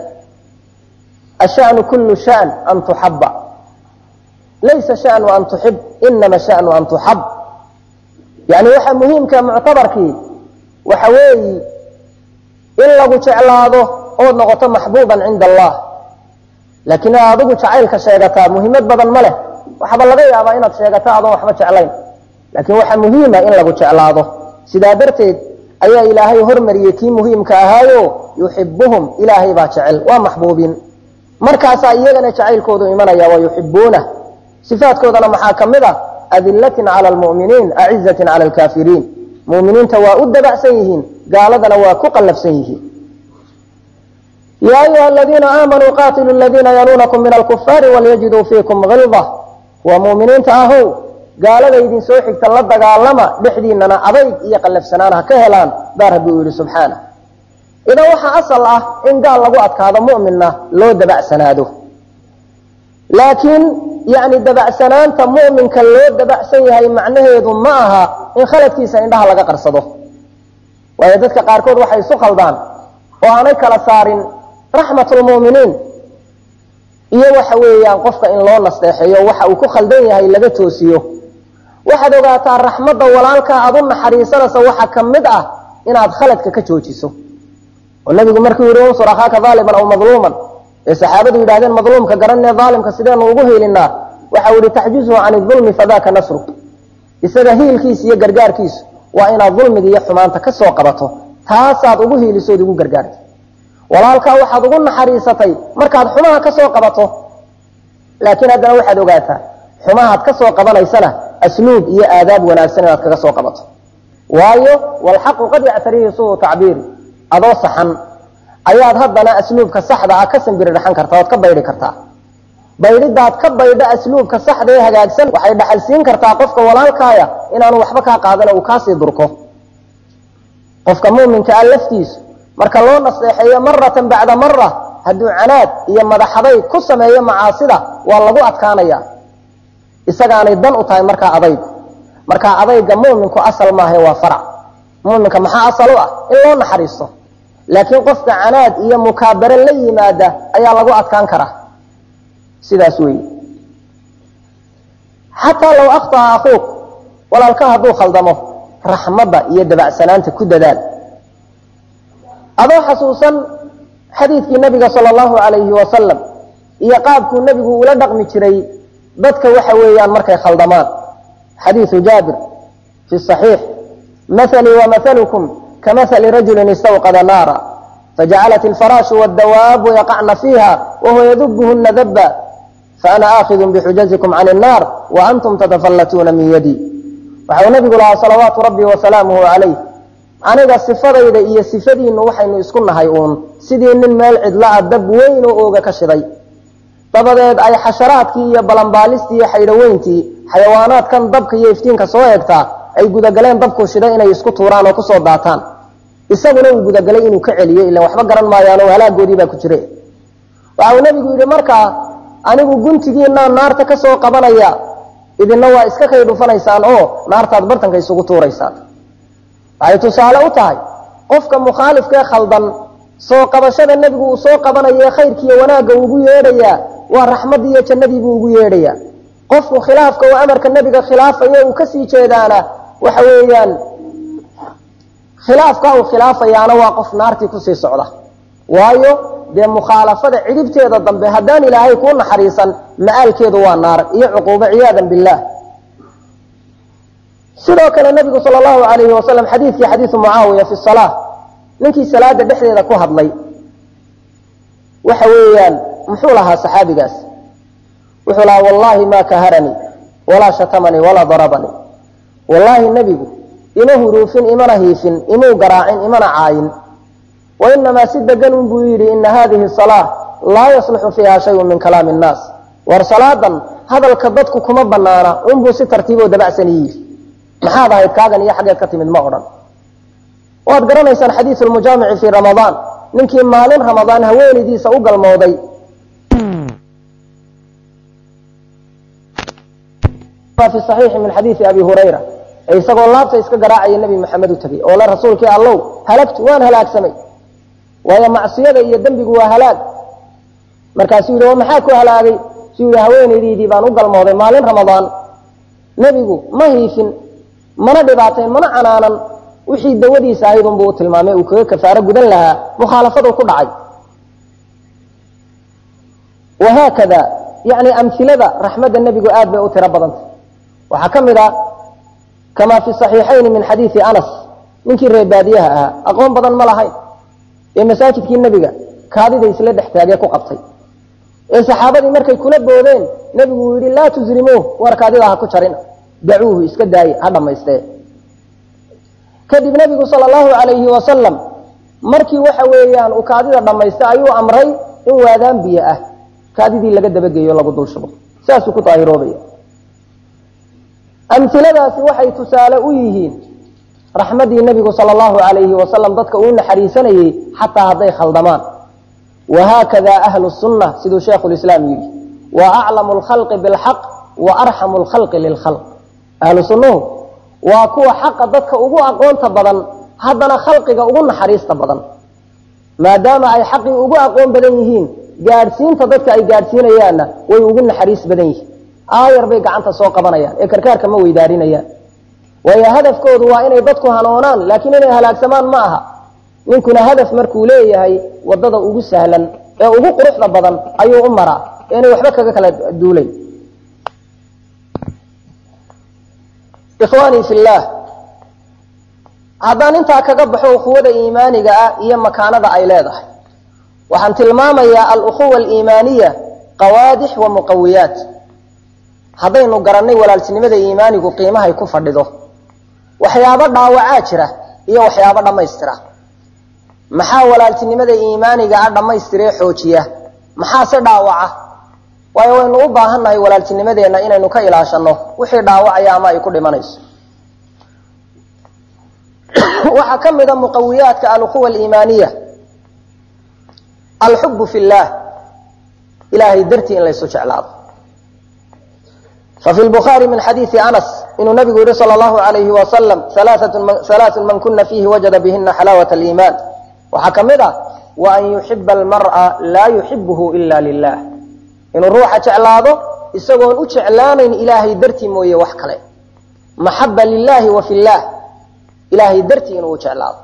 ashanu kullu shan an tuxaba laysa shanu an tuxib inama shanu an tuxab yani waxa muhiimka muctabarkii waxa weeyi in lagu jeclaado ood noqoto maxbuuban cinda allah laakiin inaad adigu jacaylka sheegataa muhiimad badan ma leh waxaaba laga yaabaa inaad sheegato adoon waxba jeclayn laakiin waxaa muhiima in lagu jeclaado sidaa darteed ayaa ilaahay hormariyey kii muhiimka ahaayo yuxibuhum ilaahay baa jecel waa maxbuubiin markaasaa iyagana jacaylkoodu imanaya wa yuxibuunah sifaadkoodana maxaa ka mid ah adilatin cala lmu'miniin acizatin cala alkaafiriin mu'miniinta waa u dabacsan yihiin gaaladana waa ku qallafsan yihiin yaa ayuha aladiina aamanuu qaatilu ladiina yaluunakum min alkufaari walyajiduu fiikum hilda waa mu'miniinta ahow gaalada idin soo xigta la dagaalama dhexdiinana adayg iyo qallafsanaan ha ka helaan baa rabbi uu yidhi subxaana idan waxaa asal ah in gaal lagu adkaado mu'minna loo dabacsanaado laakiin yani dabacsanaanta mu'minka loo dabacsan yahay macnaheedu ma aha in khaladkiisa indhaha laga qarsado waayo dadka qaarkood waxay isu khaldaan oo aanay kala saarin raxmat lmu'miniin iyo waxa weeyaan qofka in loo nasteexeeyo waxa uu ku khaldan yahay laga toosiyo waxaad ogaataa raxmadda walaalkaa aad u naxariisanaysa waxa ka mid ah inaad khaladka ka joojiso oo nabigu markuu yihi unsur akhaaka aaliman aw madluuman ee saxaabadu yidhahdeen madluumka garanee aalimka sideenu ugu hiilinaa waxa uu yihi taxjuzuhu can ulmi fadaka nasru isaga hiilkiisa iyo gargaarkiisu waa inaad dulmiga iyo xumaanta ka soo qabato taasaad ugu hiilisood ugu gargaarta walaalkaa waxaad ugu naxariisatay markaad xumaha ka soo qabato laakiin haddana waxaad ogaataa xumahaad ka soo qabanaysana asluub iyo aadaab wanaagsan inaad kaga soo qabato waayo walxaqu qad yactarihi suu tacbiiri adoo saxan ayaad haddana asluubka saxda ah ka sambiri dhaxan kartaa ood ka baydhi kartaa baydhidaad ka baydha asluubka saxda ee hagaagsan waxay dhaxal siin kartaa qofka walaalkaaya inaanu waxba kaa qaadan uu kaasii durko qofka muminka ah laftiisu marka loo naseexeeyo maratan bacda mara hadduu canaad iyo madaxaday ku sameeyo macaasida waa lagu adkaanaya isagaanay dan u tahay markaa adaygu markaa adayga muminku asal maaha waa farac muminka maxaa asal u ah in loo naxariisto laakiin qofka canaad iyo mukaabare la yimaada ayaa lagu adkaan karaa sidaas weeye xataa low akhطa'a akuuq walaalka hadduu khaldamo raxmadda iyo dabacsanaanta ku dadaal adoo xasuusan xadiidkii nabiga sala allahu alayhi wasalam iyo qaabkuu nebigu ula dhaqmi jiray dadka waxa weeyaan markay khaldamaan xadiidu jaabir fi صaxiix mahalii wamahalukum kamahali rajulin istawqada naara fajacalat ilfaraashu waddawaabu yaqacna fiiha wahuwa yadubuhuna daba faana aakidun bixujazikum can الnaar waantum tatafallatuuna min yadi waxau nabigu lahaa salawaatu rabbi wasalaamuhu calayh aniga sifadayda iyo sifadiinnu waxaynu isku nahay uun sidii nin meel cidla-a dab weyn oo ooga ka shiday dabadeed ay xasharaadkii iyo balambaalistii iyo xaydhaweyntii xayawaanaadkan dabka iyo iftiinka soo eegtaa ay gudagaleen dabkuu shiday inay isku tuuraan oo kusoo daataan isaguna uu gudagalay inuu ka celiyo ilan waxba garan maayaan oo halaagoodii baa ku jire waxau nebigu yidhi markaa anigu guntigiinaa naarta ka soo qabanaya idinna waa iska kay dhufanaysaan oo naartaad bartanka isugu tuuraysaan waxay tusaale u tahay qofka mukhaalifkee khaldan soo qabashada nebigu uu soo qabanaye khayrkiiyo wanaagga ugu yeedhayaa waa raxmaddii iyo jannadiibuu ugu yeedhayaa qofku khilaafka oo amarka nebiga khilaafayo uu kasii jeedaana waxa weeyaan khilaafka uu khilaafayaana waa qof naartii kusii socda waayo dee mukhaalafada cidhibteeda dambe haddaan ilaahay kuu naxariisan ma'aalkeedu waa naar iyo cuquubo ciyaadan billaah sidoo kale nabigu sal allahu alayhi wasalam xadiidkii xadiidu mucaawiya fi salaa ninkii salaada dhexdeeda ku hadlay waxa weeyaan muxuu lahaa saxaabigaas wuxuu lahaa wallahi ma kaharanii walaa shatamanii walaa darabanii wallaahi nebigu ima huruufin imana hiifin imuu garaacin imana caayin wainamaa si degan un buu yidhi ina hadihi salaa laa yasluxu fiiha shayun min kalaami nnaas war salaadan hadalka dadku kuma banaana unbuu si tartiiboo dabacsan yidhi maxaad ahayd kaagan iyo xaggeed ka timid ma odhan waad garanaysaan xadiiu lmujaamici fii ramadaan ninkii maalin ramadaan haweenaydiisa u galmooday fi saxiixi min xadiisi abi hurayra ee isagoo laabta iska garaacaya nebi maxamed u tegey oo le rasuulkii allow halagtu waan halaagsamay waayo macsiyada iyo dembigu waa halaag markaasuu yidhi oo maxaa ku halaagay suu yidhi haweenaydiidii baan u galmooday maalin ramadaan nebigu ma hiifin mana dhibaatayn mana canaanan wixii dawadiisa ahayd unbuu u tilmaamay uu kaga kafaaro gudan lahaa mukhaalafadu ku dhacay wahaakada yani amilada raxmadda nebigu aad bay u tiro badantay waxaa ka mid ah kamaa fi صaxiixayni min xadiidi anas ninkii reer baadiyaha ahaa aqoon badan ma lahayn ee masaajidkii nebiga kaadida isla dhex taagee ku qabtay ee saxaabadii markay kula boodeen nebigu uu yidhi laa tuzrimuuh war kaadida ha ku jarina dacuuhu iska daaye ha dhammaystee kadib nebigu sal allahu alayhi wasalam markii waxa weeyaan uu kaadida dhammaystay ayuu amray in waadaan biyo ah kaadidii laga dabageeyo lagu dul shubo saasuu ku daahiroobaya amiladaasi waxay tusaale u yihiin raxmaddii nebigu sal allahu alayhi wasalam dadka uu naxariisanayey xataa hadday khaldamaan wahaakada ahlu sunna siduu sheikhu lislaam yidhi wa aclamu lkhalqi bilxaq wa arxamu lkhalqi lilkhalq ahlu sunnuhu waa kuwa xaqa dadka ugu aqoonta badan haddana khalqiga ugu naxariista badan maadaama ay xaqii ugu aqoon badan yihiin gaadhsiinta dadka ay gaadhsiinayaanna way ugu naxariis badan yihiin aayar bay gacanta soo qabanayaan ee karkaarka ma weydaarinayaan waayo hadafkoodu waa inay dadku hanoonaan laakiin inay halaagsamaan ma aha ninkuna hadaf markuu leeyahay wadada ugu sahlan ee ugu quruxda badan ayuu u maraa ee inay waxba kaga kala duulayn ikhwaanii fillaah haddaan intaa kaga baxo ukhuwada iimaaniga ah iyo makaanada ay leedahay waxaan tilmaamayaa alukhuwa aliimaaniya qawaadix wa muqawiyaat haddaynu garannay walaaltinimada iimaanigu qiimahay ku fadhido waxyaabo dhaawacaa jira iyo waxyaabo dhammaystira maxaa walaaltinimada iimaaniga ah dhammaystiree xoojiya maxaase dhaawaca waayo waynu u baahannahay walaaltinimadeenna inaynu ka ilaashanno wixii dhaawacaya ama ay ku dhimanayso waxaa ka mida muqawiyaadka alukhuwa aliimaaniya alxubu fi llaah ilahay dartii in laysu jeclaado fafi lbukhaari min xadiidi anas inuu nabigu yihi sal allahu alayhi wasalam halaaثun man kuna fiihi wajada bihina xalaawat aliimaan waxaa ka mid ah wa an yuxiba almar'a laa yuxibuhu ila lilah inuu ruuxa jeclaado isagoon u jeclaanayn ilaahay dartii mooye wax kale maxaba lilahi wa fillaah ilaahay dartii inuu jeclaado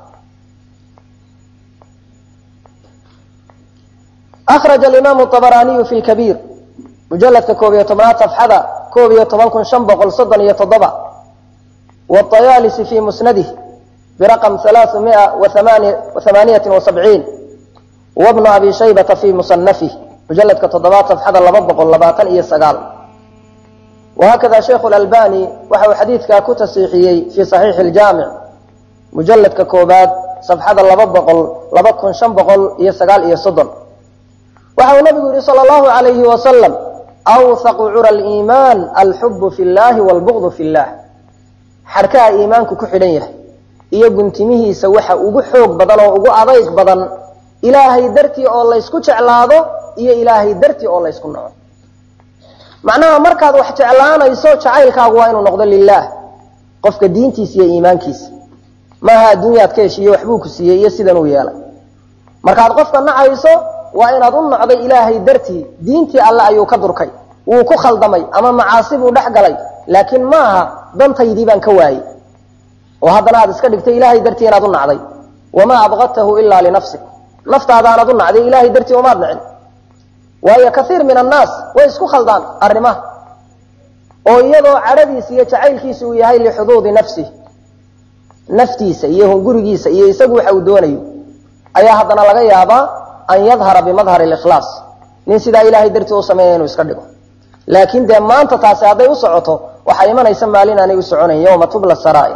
akraja alimaamu abaraaniyu fi lkabiir mujaladka koob iyo tobnaad safxada koob iyo toban kun shan boqol soddon iyo toddoba wاطayaalisi fi musnadih biraqam halaaثu mia waamaaniyati wasabciin wabnu abi shaybata fi musanafih mujaladka toddobaad safxada laba boqol labaatan iyo sagaal wahakada sheikhu lalbani waxa uu xadiidkaa ku tasiixiyey fi saxiixi اljaamic mujaladka koobaad safxada laba boqol laba kun shan boqol iyo sagaal iyo soddon waxa uu nabigu yihi sal allahu alayhi wasalam awhaqu cura liimaan alxubu fi llahi wlbugdu fi llah xarkaha iimaanku ku xidhan yahay iyo guntimihiisa waxa ugu xoog badan oo ugu adayg badan ilaahay dartii oo laysku jeclaado iyo ilaahay dartii oo laysku naco macnaha markaad wax jeclaanayso jacaylkaagu waa inuu noqdo lilaah qofka diintiisa iyo iimaankiisa maaha adduunyaad ka heshiiye waxbuu ku siiyey iyo sidan uu yeelay markaad qofka nacayso waa inaad u nocday ilaahay dartii diintii alle ayuu ka durkay wuu ku khaldamay ama macaasi buu dhex galay laakiin maaha dantaydii baan ka waayey oo haddana aad iska dhigtay ilaahay dartii inaad u nacday wamaa abqadtahu ilaa linafsik naftaadaanad u nacday ilaahay dartii umaad nicin waayo kaiir min annaas way isku khaldaan arrimaha oo iyadoo cadhadiisa iyo jacaylkiisa uu yahay lixuduudi nafsih naftiisa iyo hungurigiisa iyo isagu waxa uu doonayo ayaa haddana laga yaabaa an yadhara bimadhari likhlaas nin sidaa ilaahay dartii u sameeya inuu iska dhigo laakiin dee maanta taasi hadday u socoto waxaa imanaysa maalin aanay u soconayn yowma tubla saraa'ir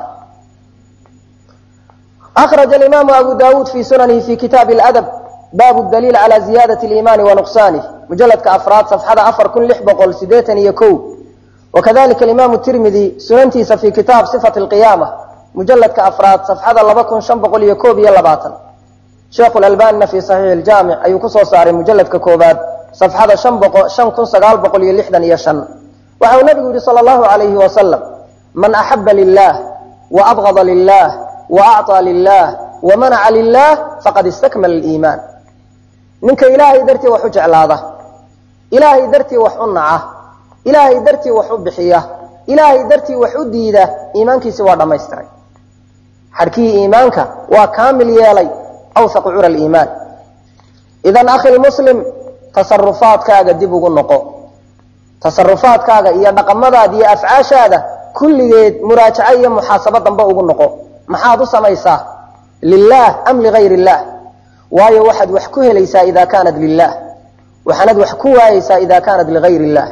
akraja alimaamu abu dawuud fi sunanihi fi kitaabi ladab baabu daliil cala ziyaadati liimaani wa nuqsaanih mujaladka afraad safxada afar kun lix boqol sideetan iyo ko wakadalika alimaamu tirmidi sunantiisa fi kitaab sifati alqiyaama mujaladka afraad safxada laba kun shan boqol iyo koob iyo labaatan sheekhu lalbanina fi saxiixi iljaamic ayuu kusoo saaray mujaladka koobaad safxada shan kun sagaal boqol iyo lixdan iyo shan waxa uu nabigu yihi sala allahu alayhi wasalam man axaba lilah wa abgada lilah wa acطaa lilah wa manaca lilah faqad istakmala liimaan ninka ilaahay dartii wax u jeclaada ilaahay dartii wax u naca ilaahay dartii wax u bixiya ilaahay dartii wax u diida iimaankiisi waa dhammaystiray xadhkihii iimaanka waa kaamil yeelay awhaqu cura liimaan idan akhi lmuslim tasarufaadkaaga dib ugu noqo tasarufaadkaaga iyo dhaqamadaada iyo afcaashaada kulligeed muraajaco iyo muxaasabo dambe ugu noqo maxaad u samaysaa lilah am ligayr illah waayo waxaad wax ku helaysaa ida kaanat lilah waxaanad wax ku waayeysaa ida kaanat ligayr illah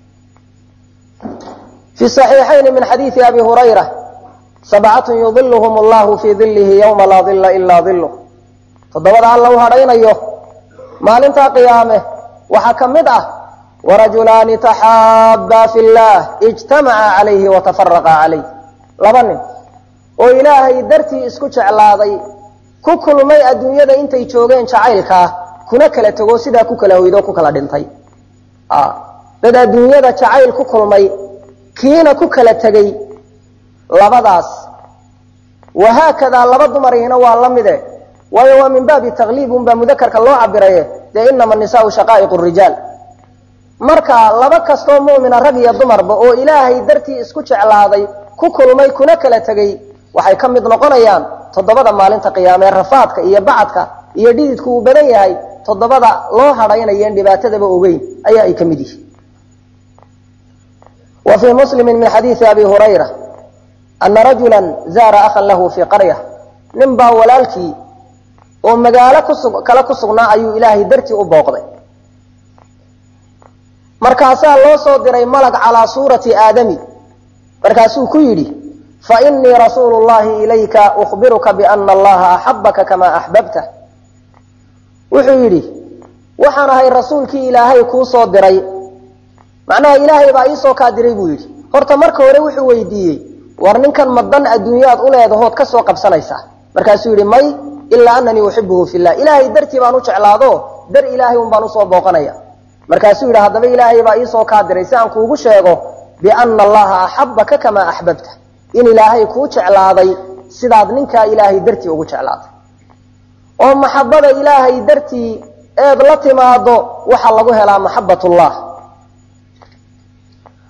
fi صaxiixayni min xadiidi abi hurayra sabcatun yudiluhum allahu fii dilihi ywma laa dila ilaa diluh toddobada alla u hadhaynayo maalintaa qiyaame waxaa ka mid ah warajulaani taxaabaa fi llah ijtamaca calayhi watafaraqa calayh laba nin oo ilaahay dartii isku jeclaaday ku kulmay adduunyada intay joogeen jacaylkaa kuna kala tego sidaa ku kala hoydo ku kala dhintay dad adduunyada jacayl ku kulmay kiina ku kala tegey labadaas wahaakadaa laba dumarihina waa la mide waayo waa min baabi takliib unbaa mudakarka loo cabiraye dee inama nisaau shaqaa'iq rijaal marka laba kastoo mu'mina rag iyo dumarba oo ilaahay dartii isku jeclaaday ku kulmay kuna kala tegey waxay ka mid noqonayaan toddobada maalinta qiyaamee rafaadka iyo bacadka iyo dhididku uu badan yahay toddobada loo hadhaynayeen dhibaatadaba ogeyn ayaa ay ka mid yihiin wa fii muslimi min xadiidi abi hurayra ana rajula zaara ahan lahu fii qarya nin baa walaalkii oo magaalo kusu kale ku sugnaa ayuu ilaahay dartii u booqday markaasaa loo soo diray malag calaa suurati aadami markaasuu ku yidhi fainii rasuulu llahi ilayka ukhbiruka biana allaha axabaka kamaa axbabta wuxuu yidhi waxaan ahay rasuulkii ilaahay kuu soo diray macnaha ilaahay baa iisoo kaa diray buu yidhi horta marka hore wuxuu weydiiyey war ninkan ma dan adduunyaad u leedahood ka soo qabsanaysaa markaasuu yidhi may ilaa ananii uxibuhu fillah ilaahay dartii baan u jeclaado dar ilaahay un baan usoo booqanaya markaasuu yidhi haddaba ilaahay baa iisoo kaa diray si aan kuugu sheego biana allaha axabaka kamaa axbabta in ilaahay kuu jeclaaday sidaad ninkaa ilaahay dartii ugu jeclaaday oo maxabada ilaahay dartii eed la timaado waxaa lagu helaa maxabatullah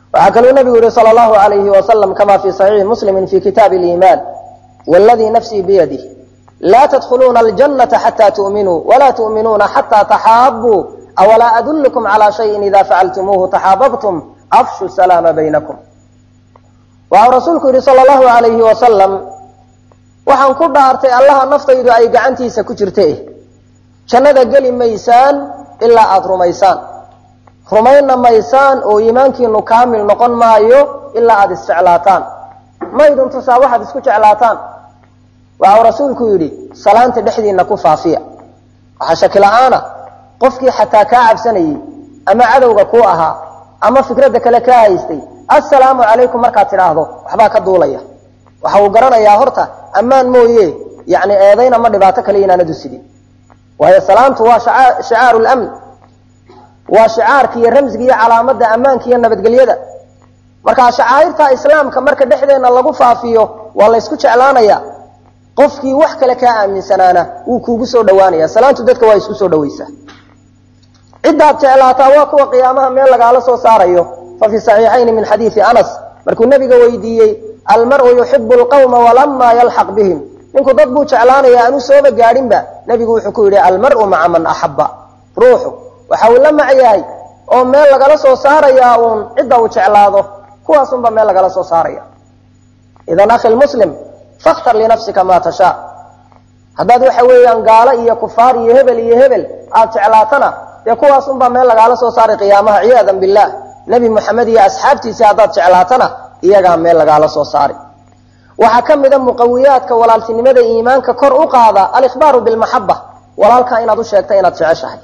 waxaa kaluu nabigu yihi sal allahu alayhi wasalam kama fi saxiixi muslimi fi kitaabi liimaan wladii nafsii biyadih laa tadkhuluuna aljanata xata tu'minuu walaa tu'minuuna xata taxaabuu awalaa adullukum calaa shayin ida facaltumuuhu taxaababtum afshu salaama baynakum waxau rasuulku yidhi sal allahu alayhi wasalam waxaan ku dhaartay allaha naftaydu ay gacantiisa ku jirta eh jannada geli maysaan ilaa aada rumaysaan rumayna maysaan oo iimaankiinu kaamil noqon maayo ilaa aada isjeclaataan maydun tusaa waxaad isku jeclaataan waxau rasuulku yidhi salaanta dhexdiina ku faafiya waxaa shaki la-aana qofkii xataa kaa cabsanayey ama cadowga kuu ahaa ama fikradda kale kaa haystay assalaamu calaykum markaad tidhaahdo waxbaa ka duulaya waxa uu garanayaa horta ammaan mooye yani eedayn ama dhibaato kale inaanadu sidin waayo salaamtu waa shicaaru lamn waa shicaarka iyo ramsiga iyo calaamadda ammaanka iyo nabadgelyada markaa shacaa'irta islaamka marka dhexdeenna lagu faafiyo waa laysku jeclaanaya qofkii wax kale kaa aaminsanaana wuu kuugu soo dhawaanaya salaantu dadka waa isku soo dhawaysaa ciddaad jeclaataa waa kuwa qiyaamaha meel lagaala soo saarayo fa fi saxiixayni min xadiidi anas markuu nabiga weydiiyey almaru yuxibu lqawma walamaa yalxaq bihim ninku dad buu jeclaanaya aanu sooba gaadhinba nebigu wuxuu ku yidhi almaru maca man axaba ruuxu waxa uu la mac yahay oo meel lagala soo saarayaa uun cidda uu jeclaado kuwaasunba meel lagala soo saaraya idan akhi muslim fakhtar linafsika maa tashaa haddaad waxa weeyaan gaalo iyo kufaar iyo hebel iyo hebel aad jeclaatana dee kuwaasunbaa meel lagaala soo saaray qiyaamaha ciyaadan billah nebi moxamed iyo asxaabtiisii haddaad jeclaatana iyagaa meel lagaala soo saari waxaa ka mida muqawiyaadka walaaltinimada iimaanka kor u qaada alikhbaaru bilmaxaba walaalkaa inaad u sheegta inaad jeceshahay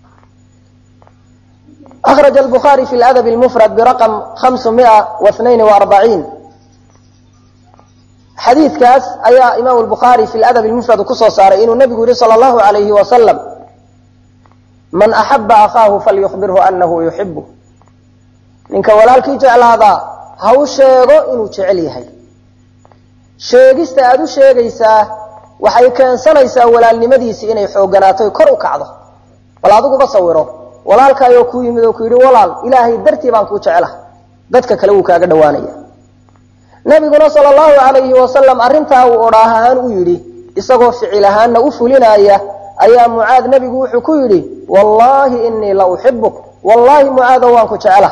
أخرج البخاري في الأدب المفرد برقم 542 xadiidkaas ayaa imaam البخاري في الأدب المفرد kusoo saaray inuu nebigu yihi صلى الله عليه وسلم man أحبa أخاahu falyخبirhu أنahu يحibه ninka walaalkii jeclaadaa ha u sheego inuu jecel yahay sheegista aad u sheegaysaa waxay keensanaysaa walaalnimadiisii inay xooganaato kor u kacdo bal adiguba sawiro walaalkaayoo kuu yimid oo ku yidhi walaal ilaahay dartii baan kuu jecla dadka kale wuu kaaga dhawaanaya nabiguna sal allahu alayhi wasalam arrintaa uu odhaah ahaan u yidhi isagoo ficil ahaanna u fulinaya ayaa mucaad nebigu wuxuu ku yidhi wallaahi inii la uxibuk wallaahi mucaadow waan ku jecla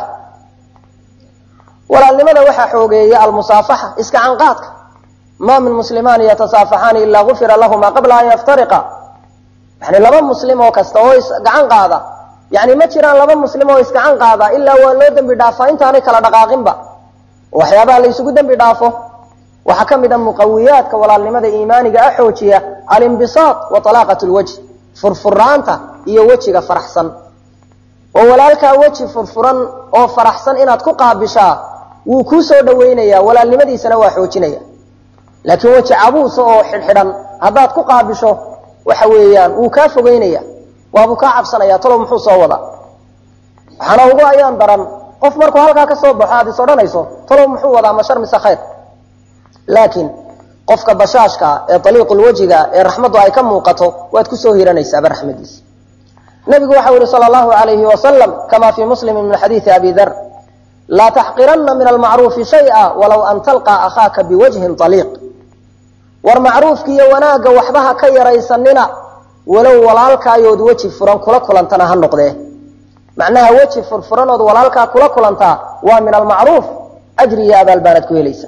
walaalnimada waxaa xoogeeya almusaafaxa iska canqaadka maa min muslimaani yatasaafaxaani ilaa gufira lahuma qabla an yaftariqa yani laba muslim oo kasta oo isgacan qaada yani ma jiraan laba muslim oo iskacan qaada ilaa waa loo dembi dhaafaa intaanay kala dhaqaaqinba waxyaabaha la ysugu dembi dhaafo waxaa ka mid a muqawiyaadka walaalnimada iimaaniga a xoojiya alimbisaat wa alaaqat lwajh furfuraanta iyo wejiga faraxsan oo walaalkaa weji furfuran oo faraxsan inaad ku qaabishaa wuu kuu soo dhaweynaya walaalnimadiisana waa xoojinaya laakiin weji cabuusa oo xidhxidhan haddaad ku qaabisho waxa weeyaan wuu kaa fogeynaya waabuu kaa cabsanaya talow muxuu soo wadaa waxaana ugu ayaan daran qof markuu halkaa ka soo baxo aad is odhanayso talow muxuu wadaa ma shar mise khayr laakiin qofka bashaashkaa ee aliiqulwejiga ee raxmaddu ay ka muuqato waad kusoo hiranaysaaba raxmadiisa nabigu waxau yihi sal allahu alayhi wasalam kama fii muslimi min xadiidi abi dar laa taxqiranna min almacruufi shaya walow an talqaa akhaaka biwajhin aliiq war macruufki iyo wanaagga waxbaha ka yaraysanina walow walaalkaayood weji furan kula kulantana ha noqdee macnaha weji furfuranood walaalkaa kula kulantaa waa min almacruuf ajri iyo abaal baanad ku helaysa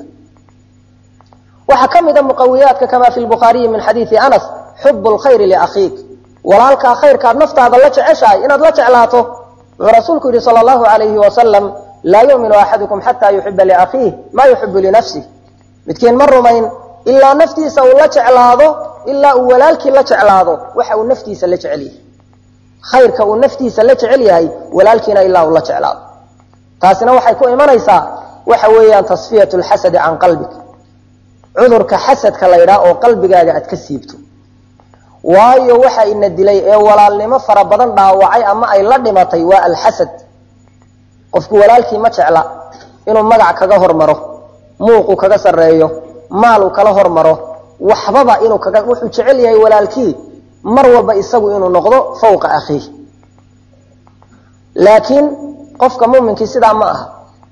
waxaa ka mida muqawiyaadka kama fi lbukhaariyi min xadiidi anas xubu lkhayri liakhiik walaalkaa khayrkaad naftaada la jeceshahay inaad la jeclaato wuxuu rasuulku yihi sal allahu alayhi wasalam laa yuminu axadukum xataa yuxiba liakhiih maa yuxibu linafsih midkiin ma rumayn ilaa naftiisa uu la jeclaado ilaa uu walaalkii la jeclaado waxa uu naftiisa la jecel yahay khayrka uu naftiisa la jecel yahay walaalkiina ilaa uu la jeclaado taasina waxay ku imanaysaa waxa weeyaan tasfiyat lxasadi can qalbik cudurka xasadka la ydhaha oo qalbigaaga aad ka siibto waayo waxa ina dilay ee walaalnimo fara badan dhaawacay ama ay la dhimatay waa alxasad qofku walaalkii ma jecla inuu magac kaga hormaro muuqu kaga sarreeyo maaluu kala hormaro waxbaba inuu kaga wuxuu jecel yahay walaalkii mar walba isagu inuu noqdo fawqa akhiih laakiin qofka muuminkii sidaa ma aha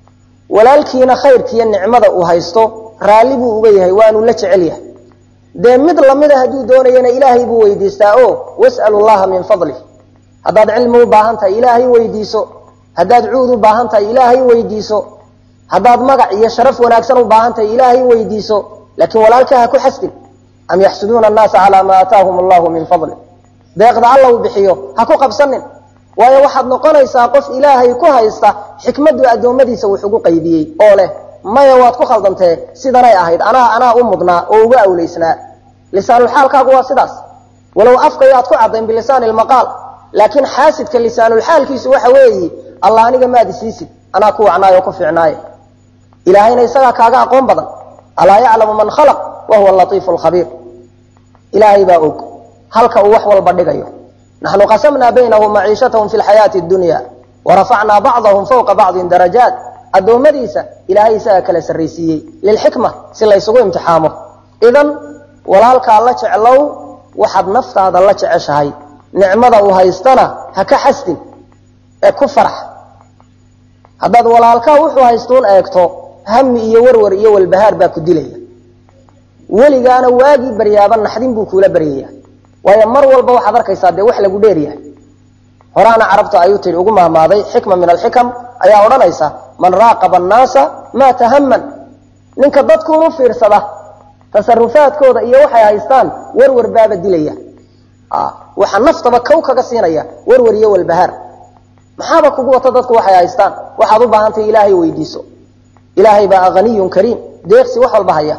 walaalkiina khayrkiiyo nicmada uu haysto raalli buu uga yahay waanu la jecel yahay dee mid lamida hadduu doonayana ilaahay buu weydiistaa o was'alu llaha min fadlih haddaad cilmi u baahan tahay ilaahay weydiiso haddaad cuud u baahan tahay ilaahay weydiiso haddaad magac iyo sharaf wanaagsan u baahan tahay ilaahay weydiiso laakiin walaalka ha ku xasdin am yaxsuduuna annaasa calaa maa aataahum allahu min fadli deeqda alla uu bixiyo ha ku qabsanin waayo waxaad noqonaysaa qof ilaahay ku haysta xikmaddu addoommadiisa wuxugu qaybiyey oo leh maya waad ku khaldantee sidanay ahayd anaa anaa u mudnaa oo uga awlaysnaa lisaanulxaalkaagu waa sidaas walow afkayo aad ku caddayn bilisaani lmaqaal laakiin xaasidka lisaanulxaalkiisu waxa weeyi allah aniga maad isiisid anaa ku wacnaayo ku fiicnaaye ilaahayna isagaa kaaga aqoon badan alaa yaclamu man khalaq wa huwa latiifu lkhabiir ilaahay baa og halka uu wax walba dhigayo naxnu qasamnaa baynahum maciishatahum fi lxayaati dunya warafacnaa bacdahum fawqa bacdin darajaat addoommadiisa ilaahay isagaa kala sarraysiiyey lilxikma si laysugu imtixaamo idan walaalkaa la jeclow waxaad naftaada la jeceshahay nicmada uu haystana ha ka xasdin ee ku farax haddaad walaalkaa wuxuu haystuun eegto hami iyo warwar iyo walbahaar baa ku dilaya weligaana waagii baryaaba naxdin buu kuula baryaya waayo mar walba waxaad arkaysaa dee wax lagu dheeryahay horaana carabta ayuu tihi ugu mahmaaday xikma min alxikam ayaa odhanaysa man raaqaba annaasa maa tahaman ninka dadkuunu fiirsada tasarufaadkooda iyo waxay haystaan warwar baaba dilaya waxa naftaba kow kaga siinaya warwar iyo walbahaar maxaaba kugu wata dadku waxay haystaan waxaad u baahantahay ilaahay weydiiso ilaahay baa haniyun kariim deeqsi wax walba haya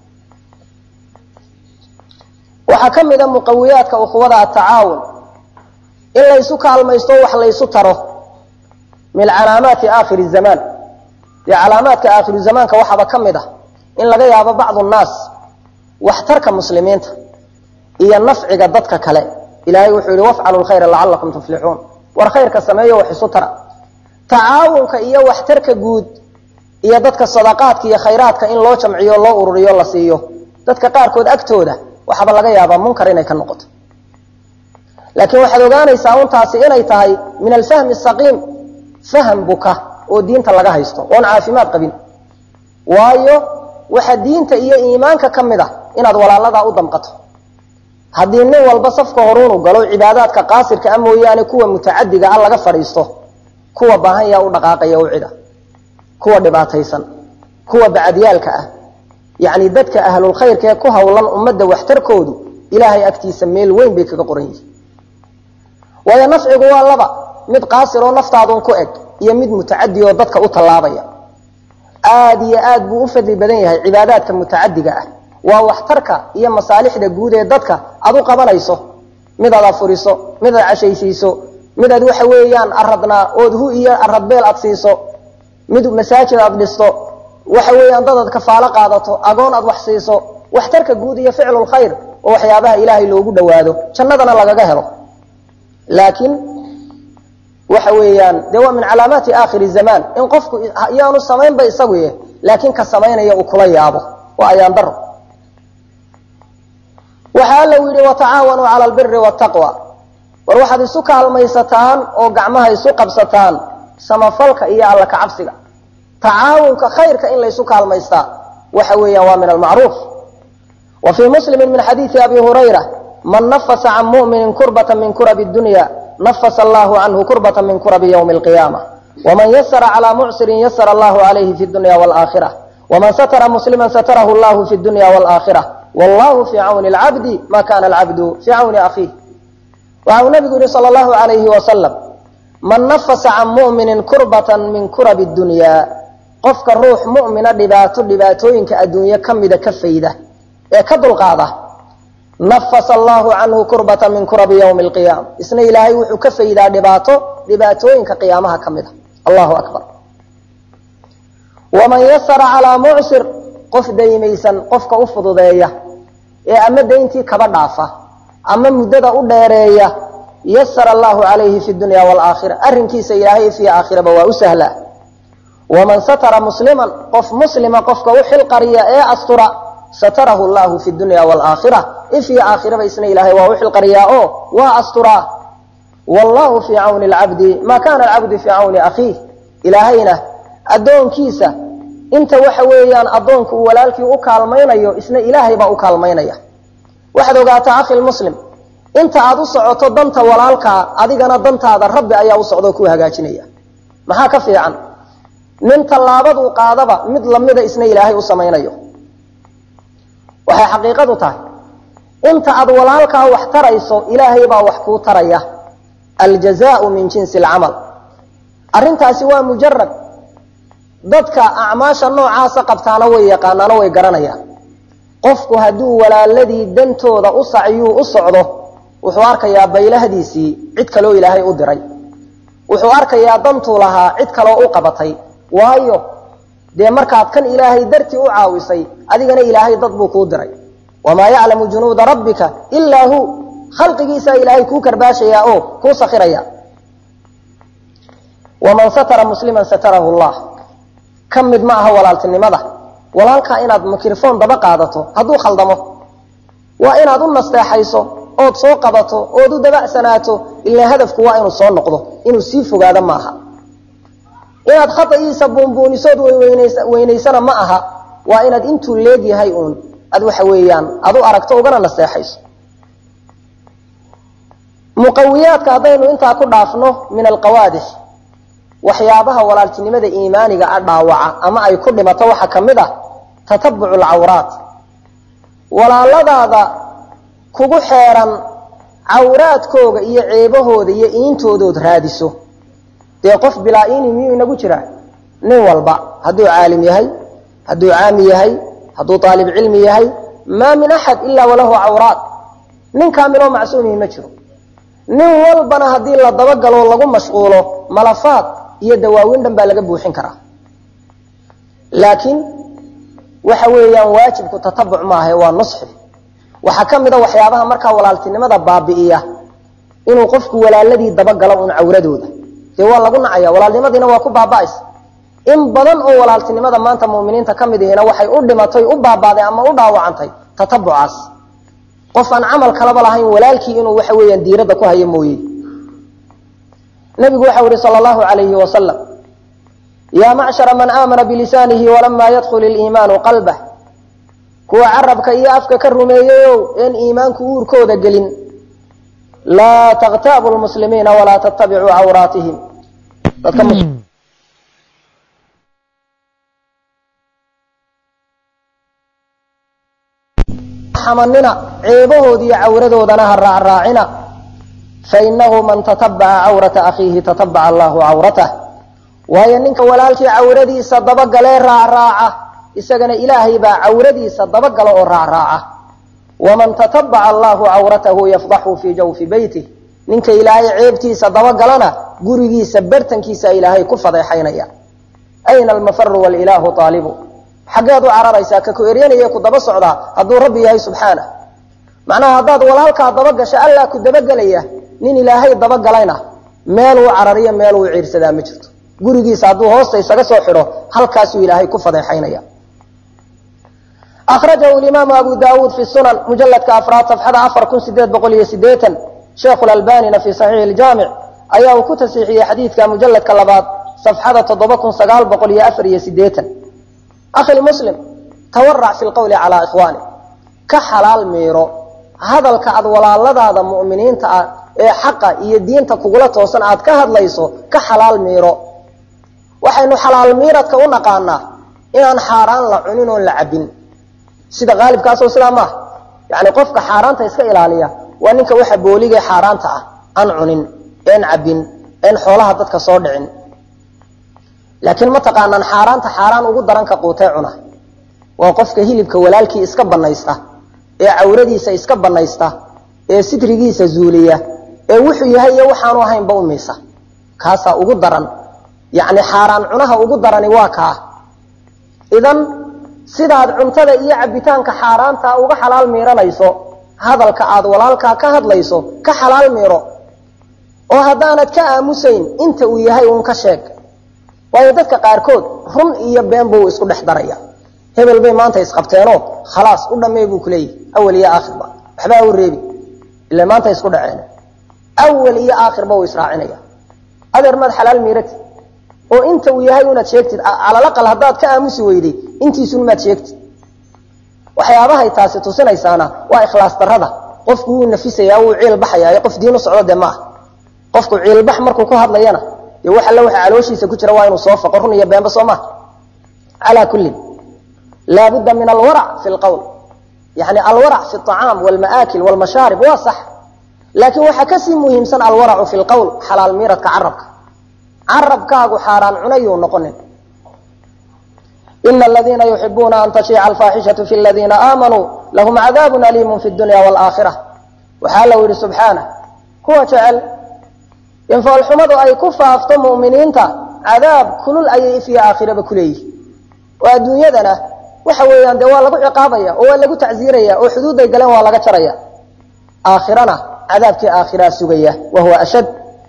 waxaa ka mid a muqawiyaadka ukhuwada atacaawun in laysu kaalmaysto wax laysu taro min calaamaati aakhiri zamaan dee calaamaadka aakhiru zamaanka waxaaba ka mid ah in laga yaabo bacdu nnaas waxtarka muslimiinta iyo nafciga dadka kale ilahay wuxuu yihi wafcalu lkhayra lacalakum tuflixuun war khayrka sameeyo wax isu tara tacaawunka iyo waxtarka guud iyo dadka sadaqaadka iyo khayraadka in loo jamciyo loo ururiyo la siiyo dadka qaarkood agtooda waxaaba laga yaabaa munkar inay ka noqoto laakiin waxaad ogaanaysaa untaasi inay tahay min alfahmi saqiim faham buka oo diinta laga haysto oon caafimaad qabin waayo waxa diinta iyo iimaanka ka mid ah inaad walaaladaa u damqato haddii nin walba safka horuunu galo cibaadaadka qaasirka a mooyaane kuwa mutacadiga ah laga fadhiisto kuwa baahan yaa u dhaqaaqaya u cida kuwa dhibaataysan kuwa bacadyaalka ah yacni dadka ahlulkhayrka ee ku howlan ummadda waxtarkoodu ilaahay agtiisa meel weyn bay kaga qoran yihiin waayo nafcigu waa laba mid qaasir oo naftaadun ku eg iyo mid mutacadi oo dadka u tallaabaya aada iyo aad buu u fadli badan yahay cibaadaadka mutacadiga ah waa waxtarka iyo masaalixda guud ee dadka aad u qabanayso midaad afuriso midaad cashaysiiso midaad waxa weeyaan aradnaa ood hu iyo aradbeel aad siiso mid masaajid aad dhisto waxa weeyaan dad aad kafaalo qaadato agoon aad wax siiso waxtarka guud iyo ficlulkhayr oo waxyaabaha ilaahay loogu dhawaado jannadana lagaga helo laakiin waxa weeyaan dee waa min calaamaati aakhiri zamaan in qofku yaanu samaynba isagu ye laakiin ka samaynaya uu kula yaabo waa ayaan daro waxa alla u yidhi watacaawanuu cala albiri wataqwa war waxaad isu kaalmaysataan oo gacmaha isu qabsataan samafalka iyo alla kacabsiga tacaawunka khayrka in laysu kaalmaystaa waxa weeyaan waa min almacruuf wa fii muslimi min xadiidi abi hurayra man nafasa can muminin kurbata min kurabi dunya nafasa allahu canhu kurbata min kurabi ywmi alqiyaama waman yasara calaa mucsirin yasara allahu calayhi fi dunya walaaakhira waman satara muslima satarahu llahu fi dunya walaaakhira wallahu fii cawni lcabdi ma kana alcabdu fii cawni akhiih waxa uu nabigu yihi sal allahu alayhi wasalam man nafasa can muminin kurbatan min kurabi dunya qofka ruux mumina dhibaato dhibaatooyinka adduunye ka mida ka fayda ee ka dulqaada nafasa allahu canhu kurbata min kurabi ywmi alqiyaama isna ilaahay wuxuu ka faydaa dhibaato dhibaatooyinka qiyaamaha ka mid a allahu akbar waman yasara calaa mucsir qof daymaysan qofka u fududeeya ee ama dayntii kaba dhaafa ama muddada u dheereeya yasara allahu calayhi fi dunya waalaakhira arrinkiisa ilaahay fi aakhiraba waa u sahlaa waman satara musliman qof muslima qofka u xilqariya ee astura satarahu llahu fi dunya waalaakhira ifii aakhiraba isna ilaahay waa u xilqariyaa oo waa asturaa wallahu fii cawni alcabdi maa kana alcabdu fii cawni akhiih ilaahayna addoonkiisa inta waxa weeyaan addoonku uu walaalkii u kaalmaynayo isna ilaahay baa u kaalmaynaya waxaad ogaataa akhi lmuslim inta aad u socoto danta walaalkaa adigana dantaada rabbi ayaa u socdoo ku hagaajinaya maxaa ka fiican nin tallaabaduu qaadaba mid lamida isna ilaahay u samaynayo waxay xaqiiqadu tahay inta aad walaalkaa wax tarayso ilaahay baa wax kuu taraya aljazaau min jinsi alcamal arrintaasi waa mujarad dadka acmaasha noocaasa qabtaana way yaqaanaano way garanayaan qofku hadduu walaaladii dantooda u sacyuu u socdo wuxuu arkayaa baylahdiisii cid kaloo ilaahay u diray wuxuu arkayaa dantuu lahaa cid kaloo u qabatay waayo dee markaad kan ilaahay dartii u caawisay adigana ilaahay dad buu kuu diray wamaa yaclamu junuuda rabbika ilaa hu khalqigiisaa ilaahay kuu karbaashayaa oo kuu sakhiraya waman satara musliman satarahu llah ka mid ma aha walaaltinimada walaalkaa inaad mikrofon daba qaadato hadduu khaldamo waa inaad u nasteexayso ood soo qabato ood u dabacsanaato ilaa hadafku waa inuu soo noqdo inuu sii fogaado maaha inaad khata'iisa buunbuunisood weynaysana ma aha waa inaad intuu leegyahay uun ad waxa weeyaan ad u aragto ugana nasteexayso muqawiyaadka haddaynu intaa ku dhaafno min alqawaadix waxyaabaha walaaltinimada iimaaniga a dhaawaca ama ay ku dhimato waxaa ka mid ah tatabucu lcawraat walaaladaada kugu xeeran cawraadkooga iyo ceebahooda iyo iintoodood raadiso dee qof bilaa iini miyuu inagu jiraa nin walba hadduu caalim yahay hadduu caami yahay hadduu aalib cilmi yahay maa min axad ilaa walahu cawraat nin kaamiloo macsuumihi ma jiro nin walbana haddii la dabagalo lagu mashquulo malafaad iyo dawaawin dhan baa laga buuxin karaa laakiin waxa weeyaan waajibku tatabuc maaha waa nusxi waxaa ka mid a waxyaabaha markaa walaaltinimada baabi'iya inuu qofku walaaladii dabagalo un cawradooda dee waa lagu nacaya walaalnimadiina waa ku baaba'aysa in badan oo walaaltinimada maanta muminiinta ka mid ihina waxay u dhimatay u baabaaday ama u dhaawacantay tatabucaas qof aan camal kalaba lahayn walaalkii inuu waxa weeyaan diiradda ku hayo mooye nabigu waxau yihi sal allahu alayhi wasalam yaa macshara man aamana bilisaanihi walamaa yadkhul iliimaanu qalbah kuwa carabka iyo afka ka rumeeyeyow een iimaanku uurkooda gelin laa takhtaabu lmuslimiina walaa tattabicuu cawraatihim dadka xamanina ceebahoodi iyo cawradoodana ha raacraacina fainahu man tatabaca cawrata akhiihi tatabaca allahu cawratah waayo ninka walaalkii cawradiisa dabagalee raacraaca isagana ilaahay baa cawradiisa dabagala oo raacraaca waman tatabaca allahu cawratahu yafdaxu fii jawfi beytih ninka ilaahay ceebtiisa dabagalana gurigiisa bartankiisa ilaahay ku fadeexaynaya ayna almafaru walilaahu aalibu xaggeed u cararaysaa ka ku eryanaya ku daba socdaa hadduu rabbi yahay subxaana macnaha haddaad walaalkaa dabagasho allaa ku dabagelaya nin ilaahay dabagalayna meeluu carariyo meeluu ciirsadaa ma jirto gurigiisa hadduu hoosta isaga soo xidho halkaasuu ilaahay ku fadeexaynaya akhrajahu imaamu abu daawuud fi sunan mujaladka afraad safxada afar kun sideed boqol iyo sideetan sheekhu lalbanina fi saxiixi iljaamic ayaa uu ku tasiixiyey xadiidka mujaladka labaad safxada toddoba kun sagaal boqol iyo afar iyo sideetan akhi muslim tawarac fi lqowli calaa ikhwaani ka xalaal miiro hadalka aad walaaladaada mu'miniinta ah ee xaqa iyo diinta kugula toosan aad ka hadlayso ka xalaal miiro waxaynu xalaal miiradka u naqaanaa inaan xaaraan la cunin oon la cabbin sida qaalibkaasoo sidaa maaha yani qofka xaaraanta iska ilaaliya waa ninka waxa booligee xaaraanta ah aan cunin een cabbin een xoolaha dadka soo dhicin laakiin ma taqaanaan xaaraanta xaaraan ugu daranka quutee cuna waa qofka hilibka walaalkii iska banaysta ee cawradiisa iska banaysta ee sitrigiisa zuuliya ee wuxuu yahay iyo waxaanu ahaynba u miisa kaasaa ugu daran yacni xaaraan cunaha ugu darani waa kaa idan sidaad cuntada iyo cabbitaanka xaaraanta uga xalaal miiranayso hadalka aad walaalkaa ka hadlayso ka xalaal miiro oo haddaanad ka aamusayn inta uu yahay uun ka sheeg waayo dadka qaarkood run iyo been buu isku dhex daraya hebel bay maanta isqabteenoo khalaas u dhammee buu kuleeyahy awal iyo aakhirba waxbaa u reebi ila maanta isku dhaceen awal iyo aakhirba uu israacinaya adeer maad xalaal miirati oo inta uu yahay unaad sheegtid calalaqal haddaad ka aamusi weyday intiisun maad sheegtid waxyaabahay taasi tusinaysaana waa ikhlaas darada qofku wuu nafisaya wuu ciil baxaya qof diin u socdo dee maaha qofku ciilbax markuu ku hadlayana dee wax alle waxa calooshiisa ku jira waa inuu soo faqo run iyo beenba soo maha calaa kullin laabudda min alwarac fi lqowl yani alwarac fi acaam wlma'aakil wlmashaarib waa sax laakiin waxaa kasii muhiimsan alwaracu fi lqowl xalaal miiradka carabka carabkaagu xaaraan cunayuu noqonin ina aladiina yuxibuuna an tashiica alfaaxishatu fi ladiina aamanuu lahum cadaabun aliimun fi dunya waalaakhira waxaa la yihi subxaana kuwa jecel in foolxumadu ay ku faafto mu'miniinta cadaab kulul ayay ifyo aakhiraba kuleeyihin oo adduunyadana waxa weeyaan dee waa lagu ciqaabaya oo waa lagu tacziiraya oo xuduudday galeen waa laga jaraya aakhirana cadaabkii aakhiraa sugaya wa huwa ashad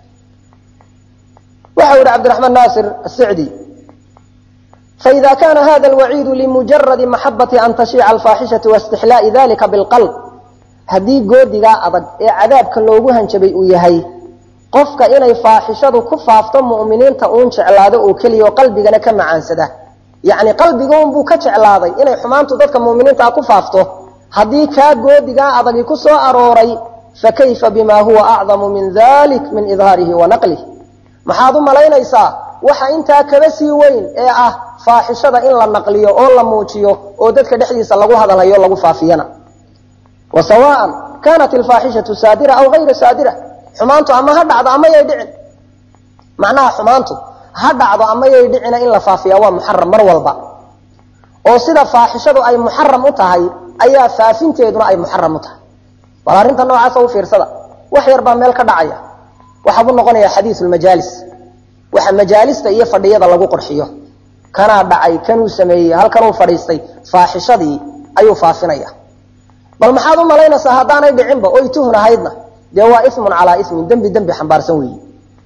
waxa yihi cabdiraxmaan naasir asicdi faida kana hada alwaciidu limujaradi maxabati an tashiica alfaaxishatu waistixlaa'i dalika bilqalb haddii goodigaa adag ee cadaabka loogu hanjabay uu yahay qofka inay faaxishadu ku faafto mu'miniinta uun jeclaado oo keliya oo qalbigana ka macaansada yacni qalbiga unbuu ka jeclaaday inay xumaantu dadka mu'miniintaa ku faafto haddii kaa goodigaa adagi ku soo arooray fakayfa bima huwa acdamu min dalik min idhaarihi wa naqlih maxaad u malaynaysaa waxa intaa kaba sii weyn ee ah faaxishada in la naqliyo oo la muujiyo oo dadka dhexdiisa lagu hadalhayo lagu faafiyana wa sawaan kanat ilfaaxishatu saadira aw hayra saadira xumaantu ama ha dhacdo ama yay dhicin macnaha xumaantu ha dhacdo ama yay dhicina in la faafiya waa muxaram mar walba oo sida faaxishadu ay muxaram u tahay ayaa faafinteeduna ay muxaram u tahay bal arrinta noocaasa u fiirsada wax yar baa meel ka dhacaya waxaa buu noqonayaa xadiisu lmajaalis waxa majaalista iyo fadhiyada lagu qorxiyo kanaa dhacay kanuu sameeyey halkanuu fadhiistay faaxishadii ayuu faafinaya bal maxaad u malaynaysaa haddaanay dhicinba oy tuhun ahaydna dee waa ismun calaa ismin dembi dembi xambaarsan weeyi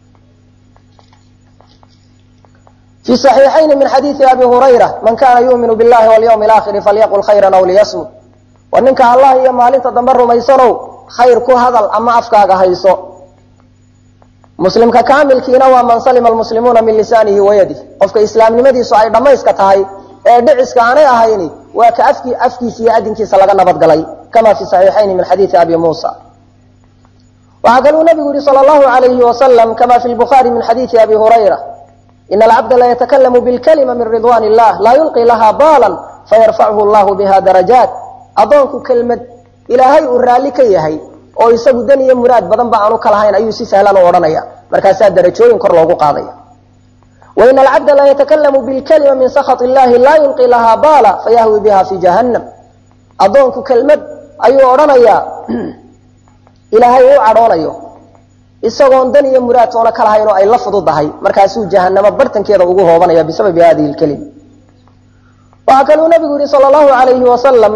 fi صaxiixayni min xadiidi abi hurayra man kana yuuminu billahi walyawmi alaakhiri falyaqul khayran aw liyasmut war ninka allah iyo maalinta dambe rumaysanow khayr ku hadal ama afkaaga hayso muslimka kaamilkiina waa man salima almuslimuuna min lisaanihi wayadih qofka islaamnimadiisu ay dhammayska tahay ee dhiciska aanay ahayni waa ka afki afkiisa iyo adinkiisa laga nabadgalay kama fi saxiixayni min xadiidi abi muusa waxaa kaluu nabigu yihi sal allahu alayhi wasalam kama fi lbukhaari min xadiidi abi hurayra ina alcabda la yatakalamu bilkalima min ridwan illah laa yulqi laha baalan fayarfachu llahu biha darajaat addoonku kelmad ilaahay uu raalli ka yahay oo isagu dan iyo muraad badan ba aanu ka lahayn ayuu si sahlan u odhanaya markaasaa darajooyin kor loogu qaadaya waina alcabda la yatakalamu bilkalima min sakhat illahi laa yulqi laha baala fayahwi biha fi jahannam addoonku kelmad ayuu odhanayaa ilaahay uu cadhoonayo isagoon dan iyo muraad toona ka lahayn oo ay la fududahay markaasuu jahanamo bartankeeda ugu hoobanaya bisababi hadihi lkelima waxaa kaluu nabigu yihi sal allahu alayhi wasalam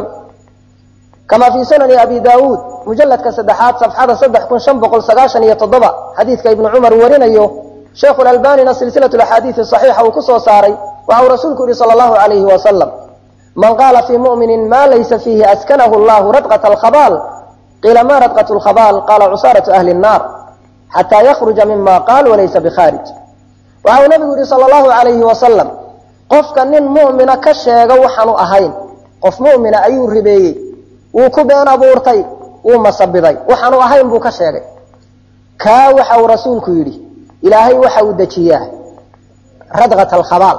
kama fi sunani abi daauud mujaladka saddexaad safxada saddex kun shan boqol sagaashan iyo toddoba xadiidka ibnu cumar warinayo sheikhu lalbanina silsilatu axaadiisi saxiixa uu ku soo saaray waxa uu rasuulku yihi sala allahu alayhi wasalam man qaala fii muminin ma laysa fiihi askanahu llahu radqat alkhabaal qiila ma radqat lkhabaal qaala cusaaratu ahli nnaar xataa yakruja mima qaal walaysa bikhaarij waxa uu nabigu yihi sala allahu alayhi wasalam qofka nin mu'mina ka sheega waxaanu ahayn qof mu'mina ayuu ribeeyey wuu ku been abuurtay wuu masabiday waxaanu ahayn buu ka sheegay kaa waxa uu rasuulku yidhi ilaahay waxa uu dejiyaa radqat alkhabaal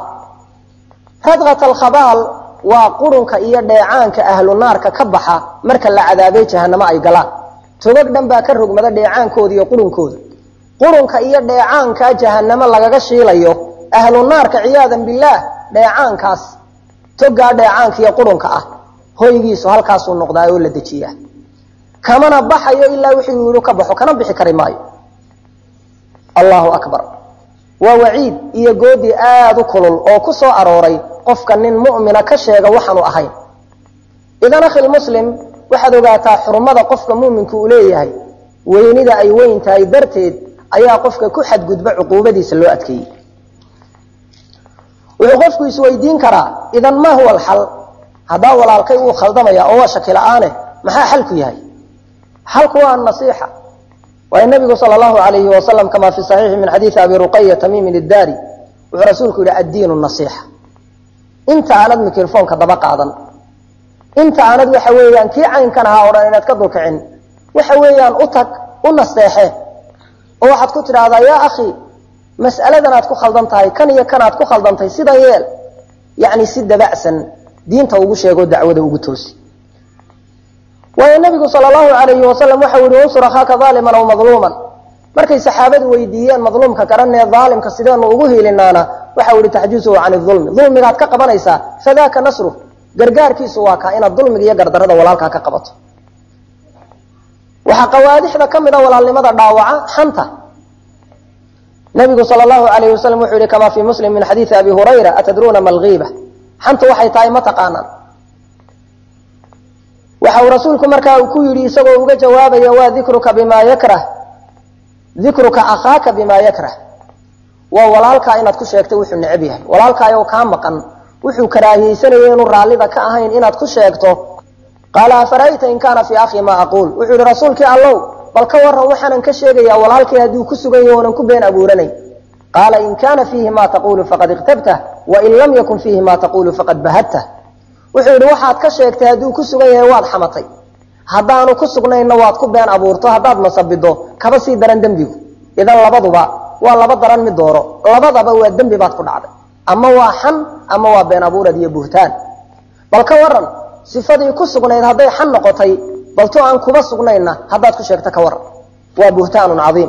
radqat alkhabaal waa qurunka iyo dheecaanka ahlu naarka ka baxa marka la cadaabay jahanamo ay galaan togag dhan baa ka rogmada dheecaankooda iyo qurunkooda qurunka iyo dheecaanka jahanamo lagaga shiilayo ahlu naarka ciyaadan billaah dheecaankaas togaa dheecaanka iyo qurunka ah hoygiisu halkaasuu noqdaa oo la dejiyaa kamana baxayo ilaa wixii uu yihi ka baxo kana bixi kari maayo allahu akbar waa waciid iyo goodi aada u kulul oo ku soo arooray qofka nin mu'mina ka sheega waxaanu ahayn idan akhi muslim waxaad ogaataa xurmada qofka mu'minku uu leeyahay weynida ay weyn tahay darteed ayaa qofka ku xadgudba cuquubadiisa loo adkeeyey wuxuu qofku isweydiin karaa idan ma huwa alxal haddaa walaalkay wuu khaldamaya oo waa shaki la-aane maxaa xalku yahay xalku waa anasiixa waayo nabigu sal allahu alayhi wasalam kama fi saxiixi min xadiidi abi ruqaya tamimin iddaari wuxuu rasuulku yidhi addiinu nasiixa inta aanad mikrofoonka daba qaadan inta aanad waxa weeyaan kii caynkan ahaa o dhan inaad ka dulkicin waxa weeyaan u tag u nasteexe oo waxaad ku tidhaahdaa yaa akhi mas'aladan aad ku khaldan tahay kan iyo kan aad ku khaldantahay sidan yeel yacni si dabacsan diinta ugu sheego dacwada ugu toosi waayo nabigu sal allahu alayhi wasalam waxa u yihi unsur akhaaka aaliman aw madluuman markay saxaabadu weydiiyeen madluumka garanee aalimka sideenu ugu hiilinaana waxau yihi taxjusuhu can ulmi dulmigaad ka qabanaysaa fadaaka nasru gargaarkiisu waa kaa inaad dulmiga iyo gardarada walaalkaa ka qabato waxaa qawaadixda ka mida walaalnimada dhaawaca xanta nabigu sal allahu alayh wasalam wuxuu yihi kama fii muslim min xadiidi abi hurayra atadruuna ma lgiiba xantu waxay tahay ma taqaanaan waxa uu rasuulku markaa ku yidhi isagoo uga jawaabaya waa dikruka bima yakrah dikruka akhaaka bima yakrah waa walaalkaa inaad ku sheegto wuxuu necab yahay walaalkaayoo kaa maqan wuxuu karaahiyeysanaya inuu raallida ka ahayn inaad ku sheegto qaala afara'ayta in kaana fii akhi maa aquul wuxuu yihi rasuulkii allow bal ka waran waxaanan ka sheegayaa walaalkay hadduu ku sugan yaho onan ku been abuuranay qaala in kaana fiihi ma taqulu faqad iqtabtah wain lam yakun fiihi ma taqulu faqad bahadtah wuxuu yidhi waxaad ka sheegtay hadduu ku sugan yahay waad xamatay haddaanu ku sugnayna waad ku been abuurto haddaad masabido kaba sii daran dembigu idan labaduba waa laba daran mid dooro labadaba waa dembi baad ku dhacday ama waa xan ama waa been abuurad iyo buhtaan bal ka waran sifadii ku sugnayd hadday xan noqotay balto aan kuba sugnayna haddaad ku sheegto ka waran waa buhtaanun caiim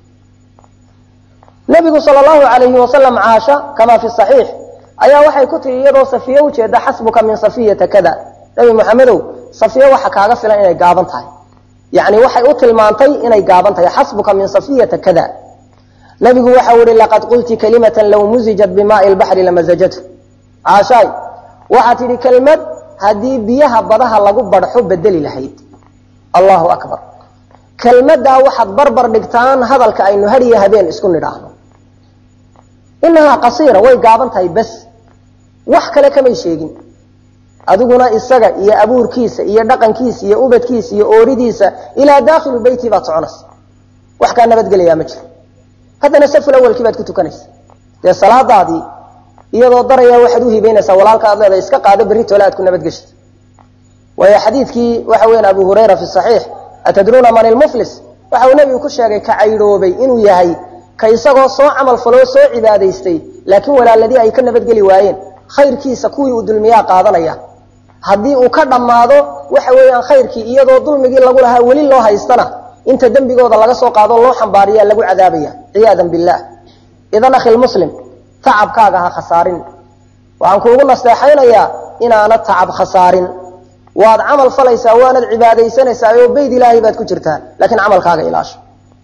nabigu sal lahu alayhi wasalam caasha kama fi saxiix ayaa waxay ku tihi iyadoo safiye ujeeda xasbuka min safiyata kada nabi maxamedow safiye waxa kaaga filan inay gaaban tahay yani waxay u tilmaantay inay gaaban tahay xasbuka min safiyata kada nabigu waxa u ihi laqad qulti kalimatan low muzijat bimaai lbaxri lamazajathu caashaay waxaa tidhi kelmad haddii biyaha badaha lagu barxo bedeli lahayd allahu akbar kelmaddaa waxaad barbar dhigtaan hadalka aynu hariyo habeen isku nidhaahno inahaa qasiira way gaaban tahay bas wax kale kamay sheegin adiguna isaga iyo abuurkiisa iyo dhaqankiisa iyo ubadkiisa iyo ooridiisa ilaa daakhilu beyti baad soconaysa wax kaa nabadgelayaa ma jiro haddana saful awalkii baad ku tukanaysa dee salaadaadii iyadoo daraya waxaad u hibaynaysaa walaalka aad leedahay iska qaado berri toole aad ku nabadgeshid waayo xadiidkii waxa weyan abu hurayra fi saxiix atadruuna man ilmuflis waxa uu nebigu ku sheegay ka caydhoobay inuu yahay ka isagoo soo camal faloo soo cibaadaystay laakiin walaaladii ay ka nabadgeli waayeen khayrkiisa kuwii uu dulmiyaa qaadanaya haddii uu ka dhammaado waxa weeyaan khayrkii iyadoo dulmigii lagu lahaa weli loo haystana inta dembigooda laga soo qaado loo xambaariya lagu cadaabaya ciyaadan billaah idan akhi lmuslim tacabkaaga ha khasaarin waxaan kuugu nasteexaynayaa inaanad tacab khasaarin waad camal falaysaa waanad cibaadaysanaysaa oo bayd ilaahay baad ku jirtaa laakiin camalkaaga ilaasho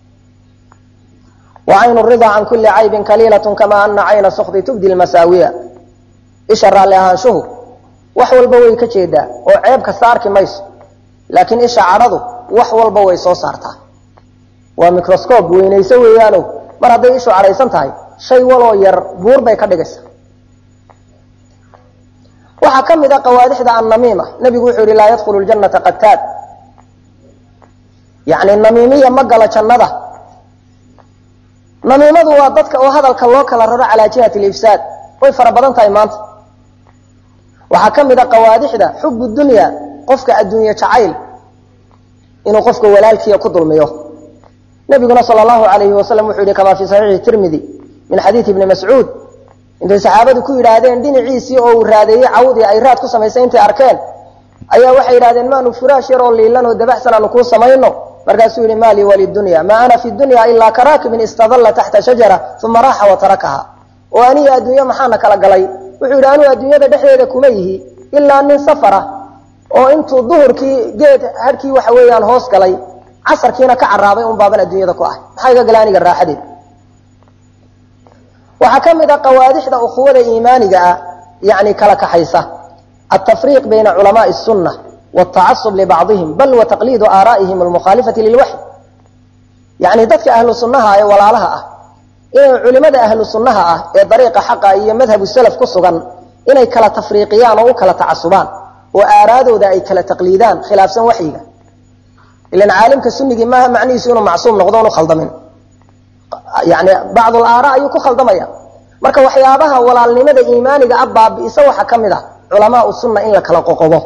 wacaynu ridaa can kulli caybin kaliilatun kama ana cayna sukdi tubdi lmasaawiya isha raalli ahaanshuhu wax walba way ka jeedaa oo ceeb kasta arki mayso laakiin isha cadhadu wax walba way soo saartaa waa microscob weynayso weeyaano mar hadday ishu cadhaysan tahay shay waloo yar buur bay ka dhigaysa waxaa ka mid a qawaadixda annamiima nabigu wuxuu yihi laa yadkhulu ljanata qataad yani namiimiya ma galo jannada namiimadu waa dadka oo hadalka loo kala raro calaa jihati lifsaad way fara badan tahay maanta waxaa ka mid a qawaadixda xubu dunya qofka adduunye jacayl inuu qofka walaalkiiya ku dulmiyo nabiguna sal allahu alayhi wasalam wuxuu yihi kama fi saxiixi tirmidi min xadiidi ibni mascuud intay saxaabadu ku yidhaahdeen dhinaciisii oo uu raadeeyey cawdii ay raad ku samaysay intay arkeen ayaa waxay yidhahdeen maanu furaash yaroo liilan oo dabaxsan aanu kuu samayno markaasuu yihi ma lii walidunya maa ana fi dunya ilaa karaakibin istadalla taxta shajara uma raaxa wa tarakaha oo aniga adduunye maxaana kala galay wuxuu yidhi anuu adduunyada dhexdeeda kuma yihi ilaa nin safara oo intuu duhurkii geed harkii waxa weeyaan hoos galay casarkiina ka caraabay un baaban adduunyada ku ah maxaa iga gala aniga raaxadeed waxaa ka mid a qawaadixda ukhuwada iimaaniga ah yani kala kaxaysa altafriiq bayna culamaai sunna wاtacasub libacdihim bal wa taqliidu aaraa'ihim almukhaalifati lilwaxy yani dadka ahlu sunnaha ee walaalaha ah inay culimada ahlu sunnaha ah ee dariiqa xaqa iyo madhabu salaf ku sugan inay kala tafriiqiyaan oo u kala tacasubaan oo aaraadooda ay kala taqliidaan khilaafsan waxyiga ilan caalimka sunigii maaha macnihiisu inuu macsuum noqdo onu khaldamin yani bacd aara ayuu ku khaldamaya marka waxyaabaha walaalnimada iimaaniga a baabi'isa waxaa ka mid ah culamaau sunna in la kala qoqobo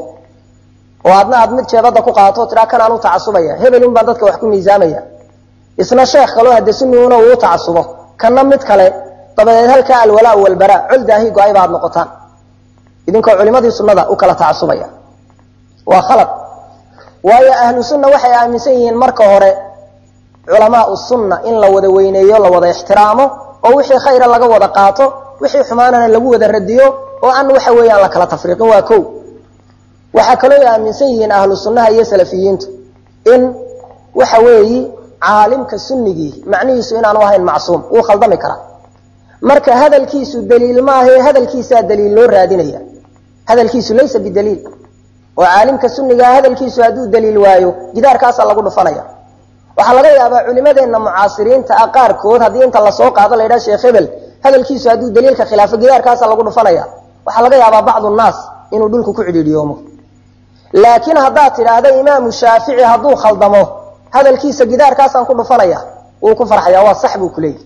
oo adna aad mid jeebada ku qaato tiraa kanaan u tacasubaya hebelin baan dadka wax ku miisaamaya isna sheekh kaloo hade sunniuna uu tacasubo kana mid kale dabadeed halkaa alwalaa walbaraa col daahi go-ay ba ad noqotaan idinkoo culimadii sunnada u kala tacasubaya waa khalad waayo ahlu sunna waxay aaminsan yihiin marka hore culamaau sunna in la wada weyneeyo la wada ixtiraamo oo wixii khayra laga wada qaato wixii xumaanana lagu wada radiyo oo aan waxa weeyaan la kala tafriiqin waa ko waxaa kaloo aaminsan yihiin ahlu sunnaha iyo salafiyiintu in waxa weeyi caalimka sunnigii macnihiisu inaanu ahayn macsuum wuu khaldami karaa marka hadalkiisu daliil maahae hadalkiisaa daliil loo raadinaya hadalkiisu laysa bidaliil oo caalimka sunnigaa hadalkiisu hadduu daliil waayo gidaarkaasaa lagu dhufanaya waxaa laga yaabaa culimadeenna mucaasiriinta ah qaarkood haddii inta lasoo qaado la ydhaha sheekh hebel hadalkiisu hadduu daliilka khilaafo gidaarkaasaa lagu dhufanaya waxaa laga yaabaa bacdu naas inuu dhulku ku cidhiidhiyoomo laakiin haddaad tidhaahda imaamu shaafici hadduu khaldamo hadalkiisa gidaarkaasaan ku dhufanaya wuu ku farxaya waa sax buu kuleeyahy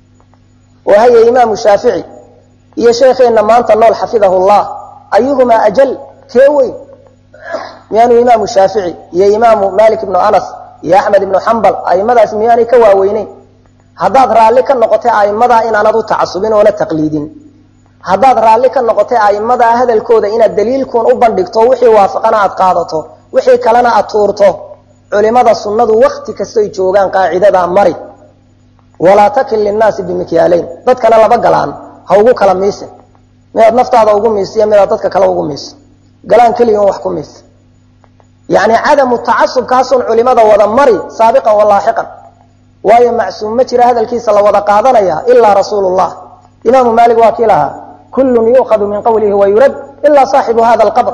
oo haye imaamu shaafici iyo sheekheenna maanta nool xafidahu llah ayuhumaa ajal kee weyn miyaanu imaamu shaafici iyo imaamu malik ibnu anas iyo axmed ibnu xambal aimadaas miyaanay ka waaweyneyn haddaad raalli ka noqotay aimadaa inaanad u tacasubin oona taqliidin haddaad raalli ka noqotay aimadaa hadalkooda inaad daliilkuun u bandhigto wixii waafaqana aad qaadato wixii kalena aad tuurto culimada sunnadu wakti kastoy joogaan qaacidadaa mari walaa takil linnaasi bimikyaalayn dadkana laba galaan ha ugu kala miisin midaad naftaada ugu miisiyo midaad dadka kale ugu miiso galaan keliya un wax ku miisa yacni cadamu tacasubkaasun culimada wada mari saabiqan walaaxiqan waayo macsuum ma jira hadalkiisa la wada qaadanaya ilaa rasuulu llah imaamu maalik waa kii lahaa kullun yuukhadu min qawlihi wayurad ilaa saaxibu hada alqabr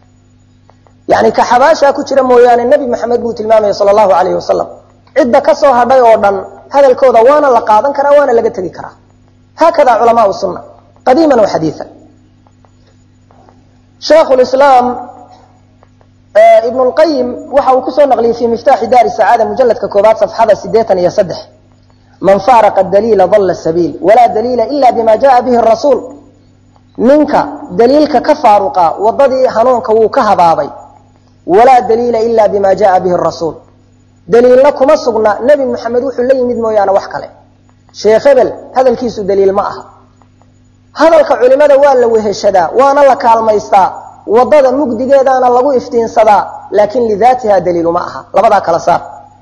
yani ka xabaashaa ku jira mooyaane nebi maxamed buu tilmaamaya sala allahu alayhi wasalam cidda ka soo hadhay oo dhan hadalkooda waana la qaadan karaa waana laga tegi karaa haakada culamaau sunna qadiiman wa xadiian sheekhu lislaam ibn lqayim waxa uu kusoo naqliyey fi miftaaxi daari sacaada mujaladka koobaad safxada sideetan iyo saddex man faaraqa daliila dalla sabiil walaa daliila ila bima jaa bihi rasuul ninka daliilka ka faaruqa wadadii hanuunka wuu ka habaabay walaa daliila ila bima jaa bihi rasuul daliilna kuma sugna nebi maxamed wuxuu la yimid mooyaane wax kale sheekh hebel hadalkiisu daliil ma aha hadalka culimada waa la weheshadaa waana la kaalmaystaa wadada mugdigeedaana lagu iftiinsadaa laakin lidaatiha daliilu ma aha labadaa kala saar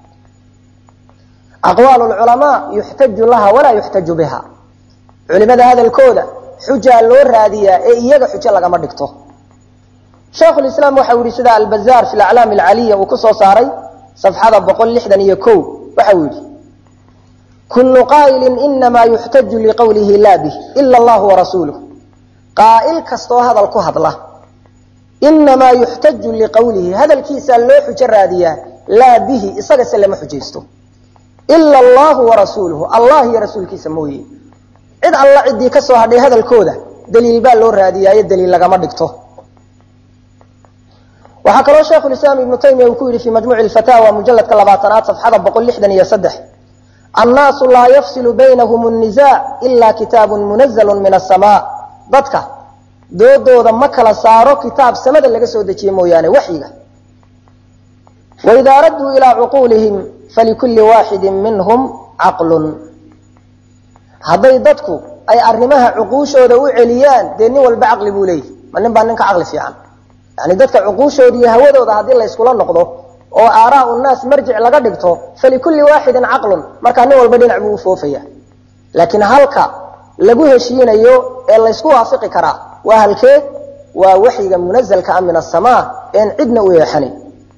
aqwaal culamaa yuxtaju laha walaa yuxtaju biha culimada hadalkooda xujaa loo raadiyaa ee iyaga xujo lagama dhigto sheikhulislaam waxau yihi sida albazaar fi aclaam alcaliya uu kusoo saaray safxada boqol lixdan iyo ko waxau yihi kullu qaa'ilin inamaa yuxtaju liqowlihi laa bih ila allahu warasuuluh qaa'il kastoo hadal ku hadla inamaa yuxtaju liqowlihi hadalkiisaa loo xujo raadiyaa laa bihi isagase lama xujaysto ila allahu warasuuluhu allah iyo rasuulkiisa mooye cid alla ciddii ka soo hadhay hadalkooda daliil baa loo raadiyaayo daliil lagama dhigto waxaa kaloo sheikhulislaam ibnu taymiya uu ku yidhi fi majmuuci lfataawa mujaladka labaatanaad safxada boqol lixdan iyo saddex annaasu laa yafsilu baynahum nnisaac ila kitaabun munazalu min asamaa dadka doodooda ma kala saaro kitaab samada laga soo dejiye mooyaane waxyiga waidaa radduu ilaa cuquulihim falikulli waaxidin minhum caqlun hadday dadku ay arrimaha cuquushooda u celiyaan dee nin walba caqli buu leeyahy ma nin baa nin ka caqli fiican yani dadka cuquushooda iyo hawadooda haddii layskula noqdo oo aaraa naas marjic laga dhigto falikulli waaxidin caqlun markaa nin walba dhinac buu u foofaya laakiin halka lagu heshiinayo ee laysku waafiqi karaa waa halkee waa waxyiga munazalka a min asamaa een cidna u eexanayn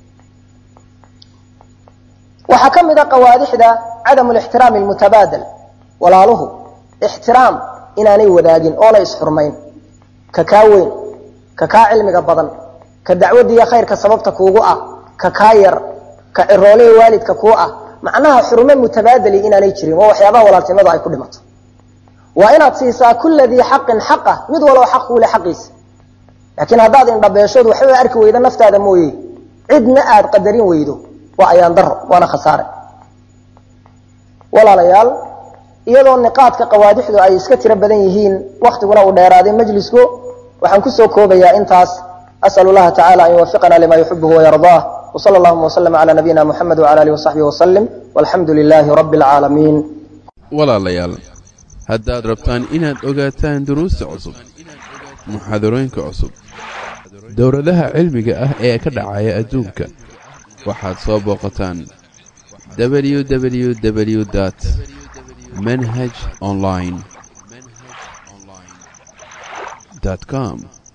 waxaa ka mid a qawaadixda cadamu lixtiraami lmutabaadal walaaluhu ixtiraam inaanay wadaagin oonay isxurmayn ka kaa weyn ka kaa cilmiga badan ka dacwadiiyo khayrka sababta kuugu ah ka kaa yar ka ciroolihii waalidka kuu ah macnaha xurmo mutabaadali inaanay jirin waa waxyaabaha walaaltinimadu ay ku dhimato waa inaad siisaa kulla dii xaqin xaqa mid waloo xaq kuule xaqiisa laakiin haddaad indhabeeshood waxba arki weydo naftaada mooye cidna aad qadarin weydo waa ayaan daro waana khasaare walaalayaal iyadoo niqaadka qawaadixdu ay iska tiro badan yihiin waktiguna uu dheeraaday majlisku waxaan kusoo koobayaa intaas as'al llaha tacala an yuwafiqana lima yuxibuhu wayardaah wsala allahuma wslm cala nabiyina muxamed wcala alihi wasaxbihi wasalim walxamdu lilaahi rabbi alcaalamiin walaalayaal haddaad rabtaan inaad ogaataan duruusta cusub muxaadarooyinka cusub dowladaha cilmiga ah ee ka dhacaya adduunka waxaad soo booqataan www dt manhaj online com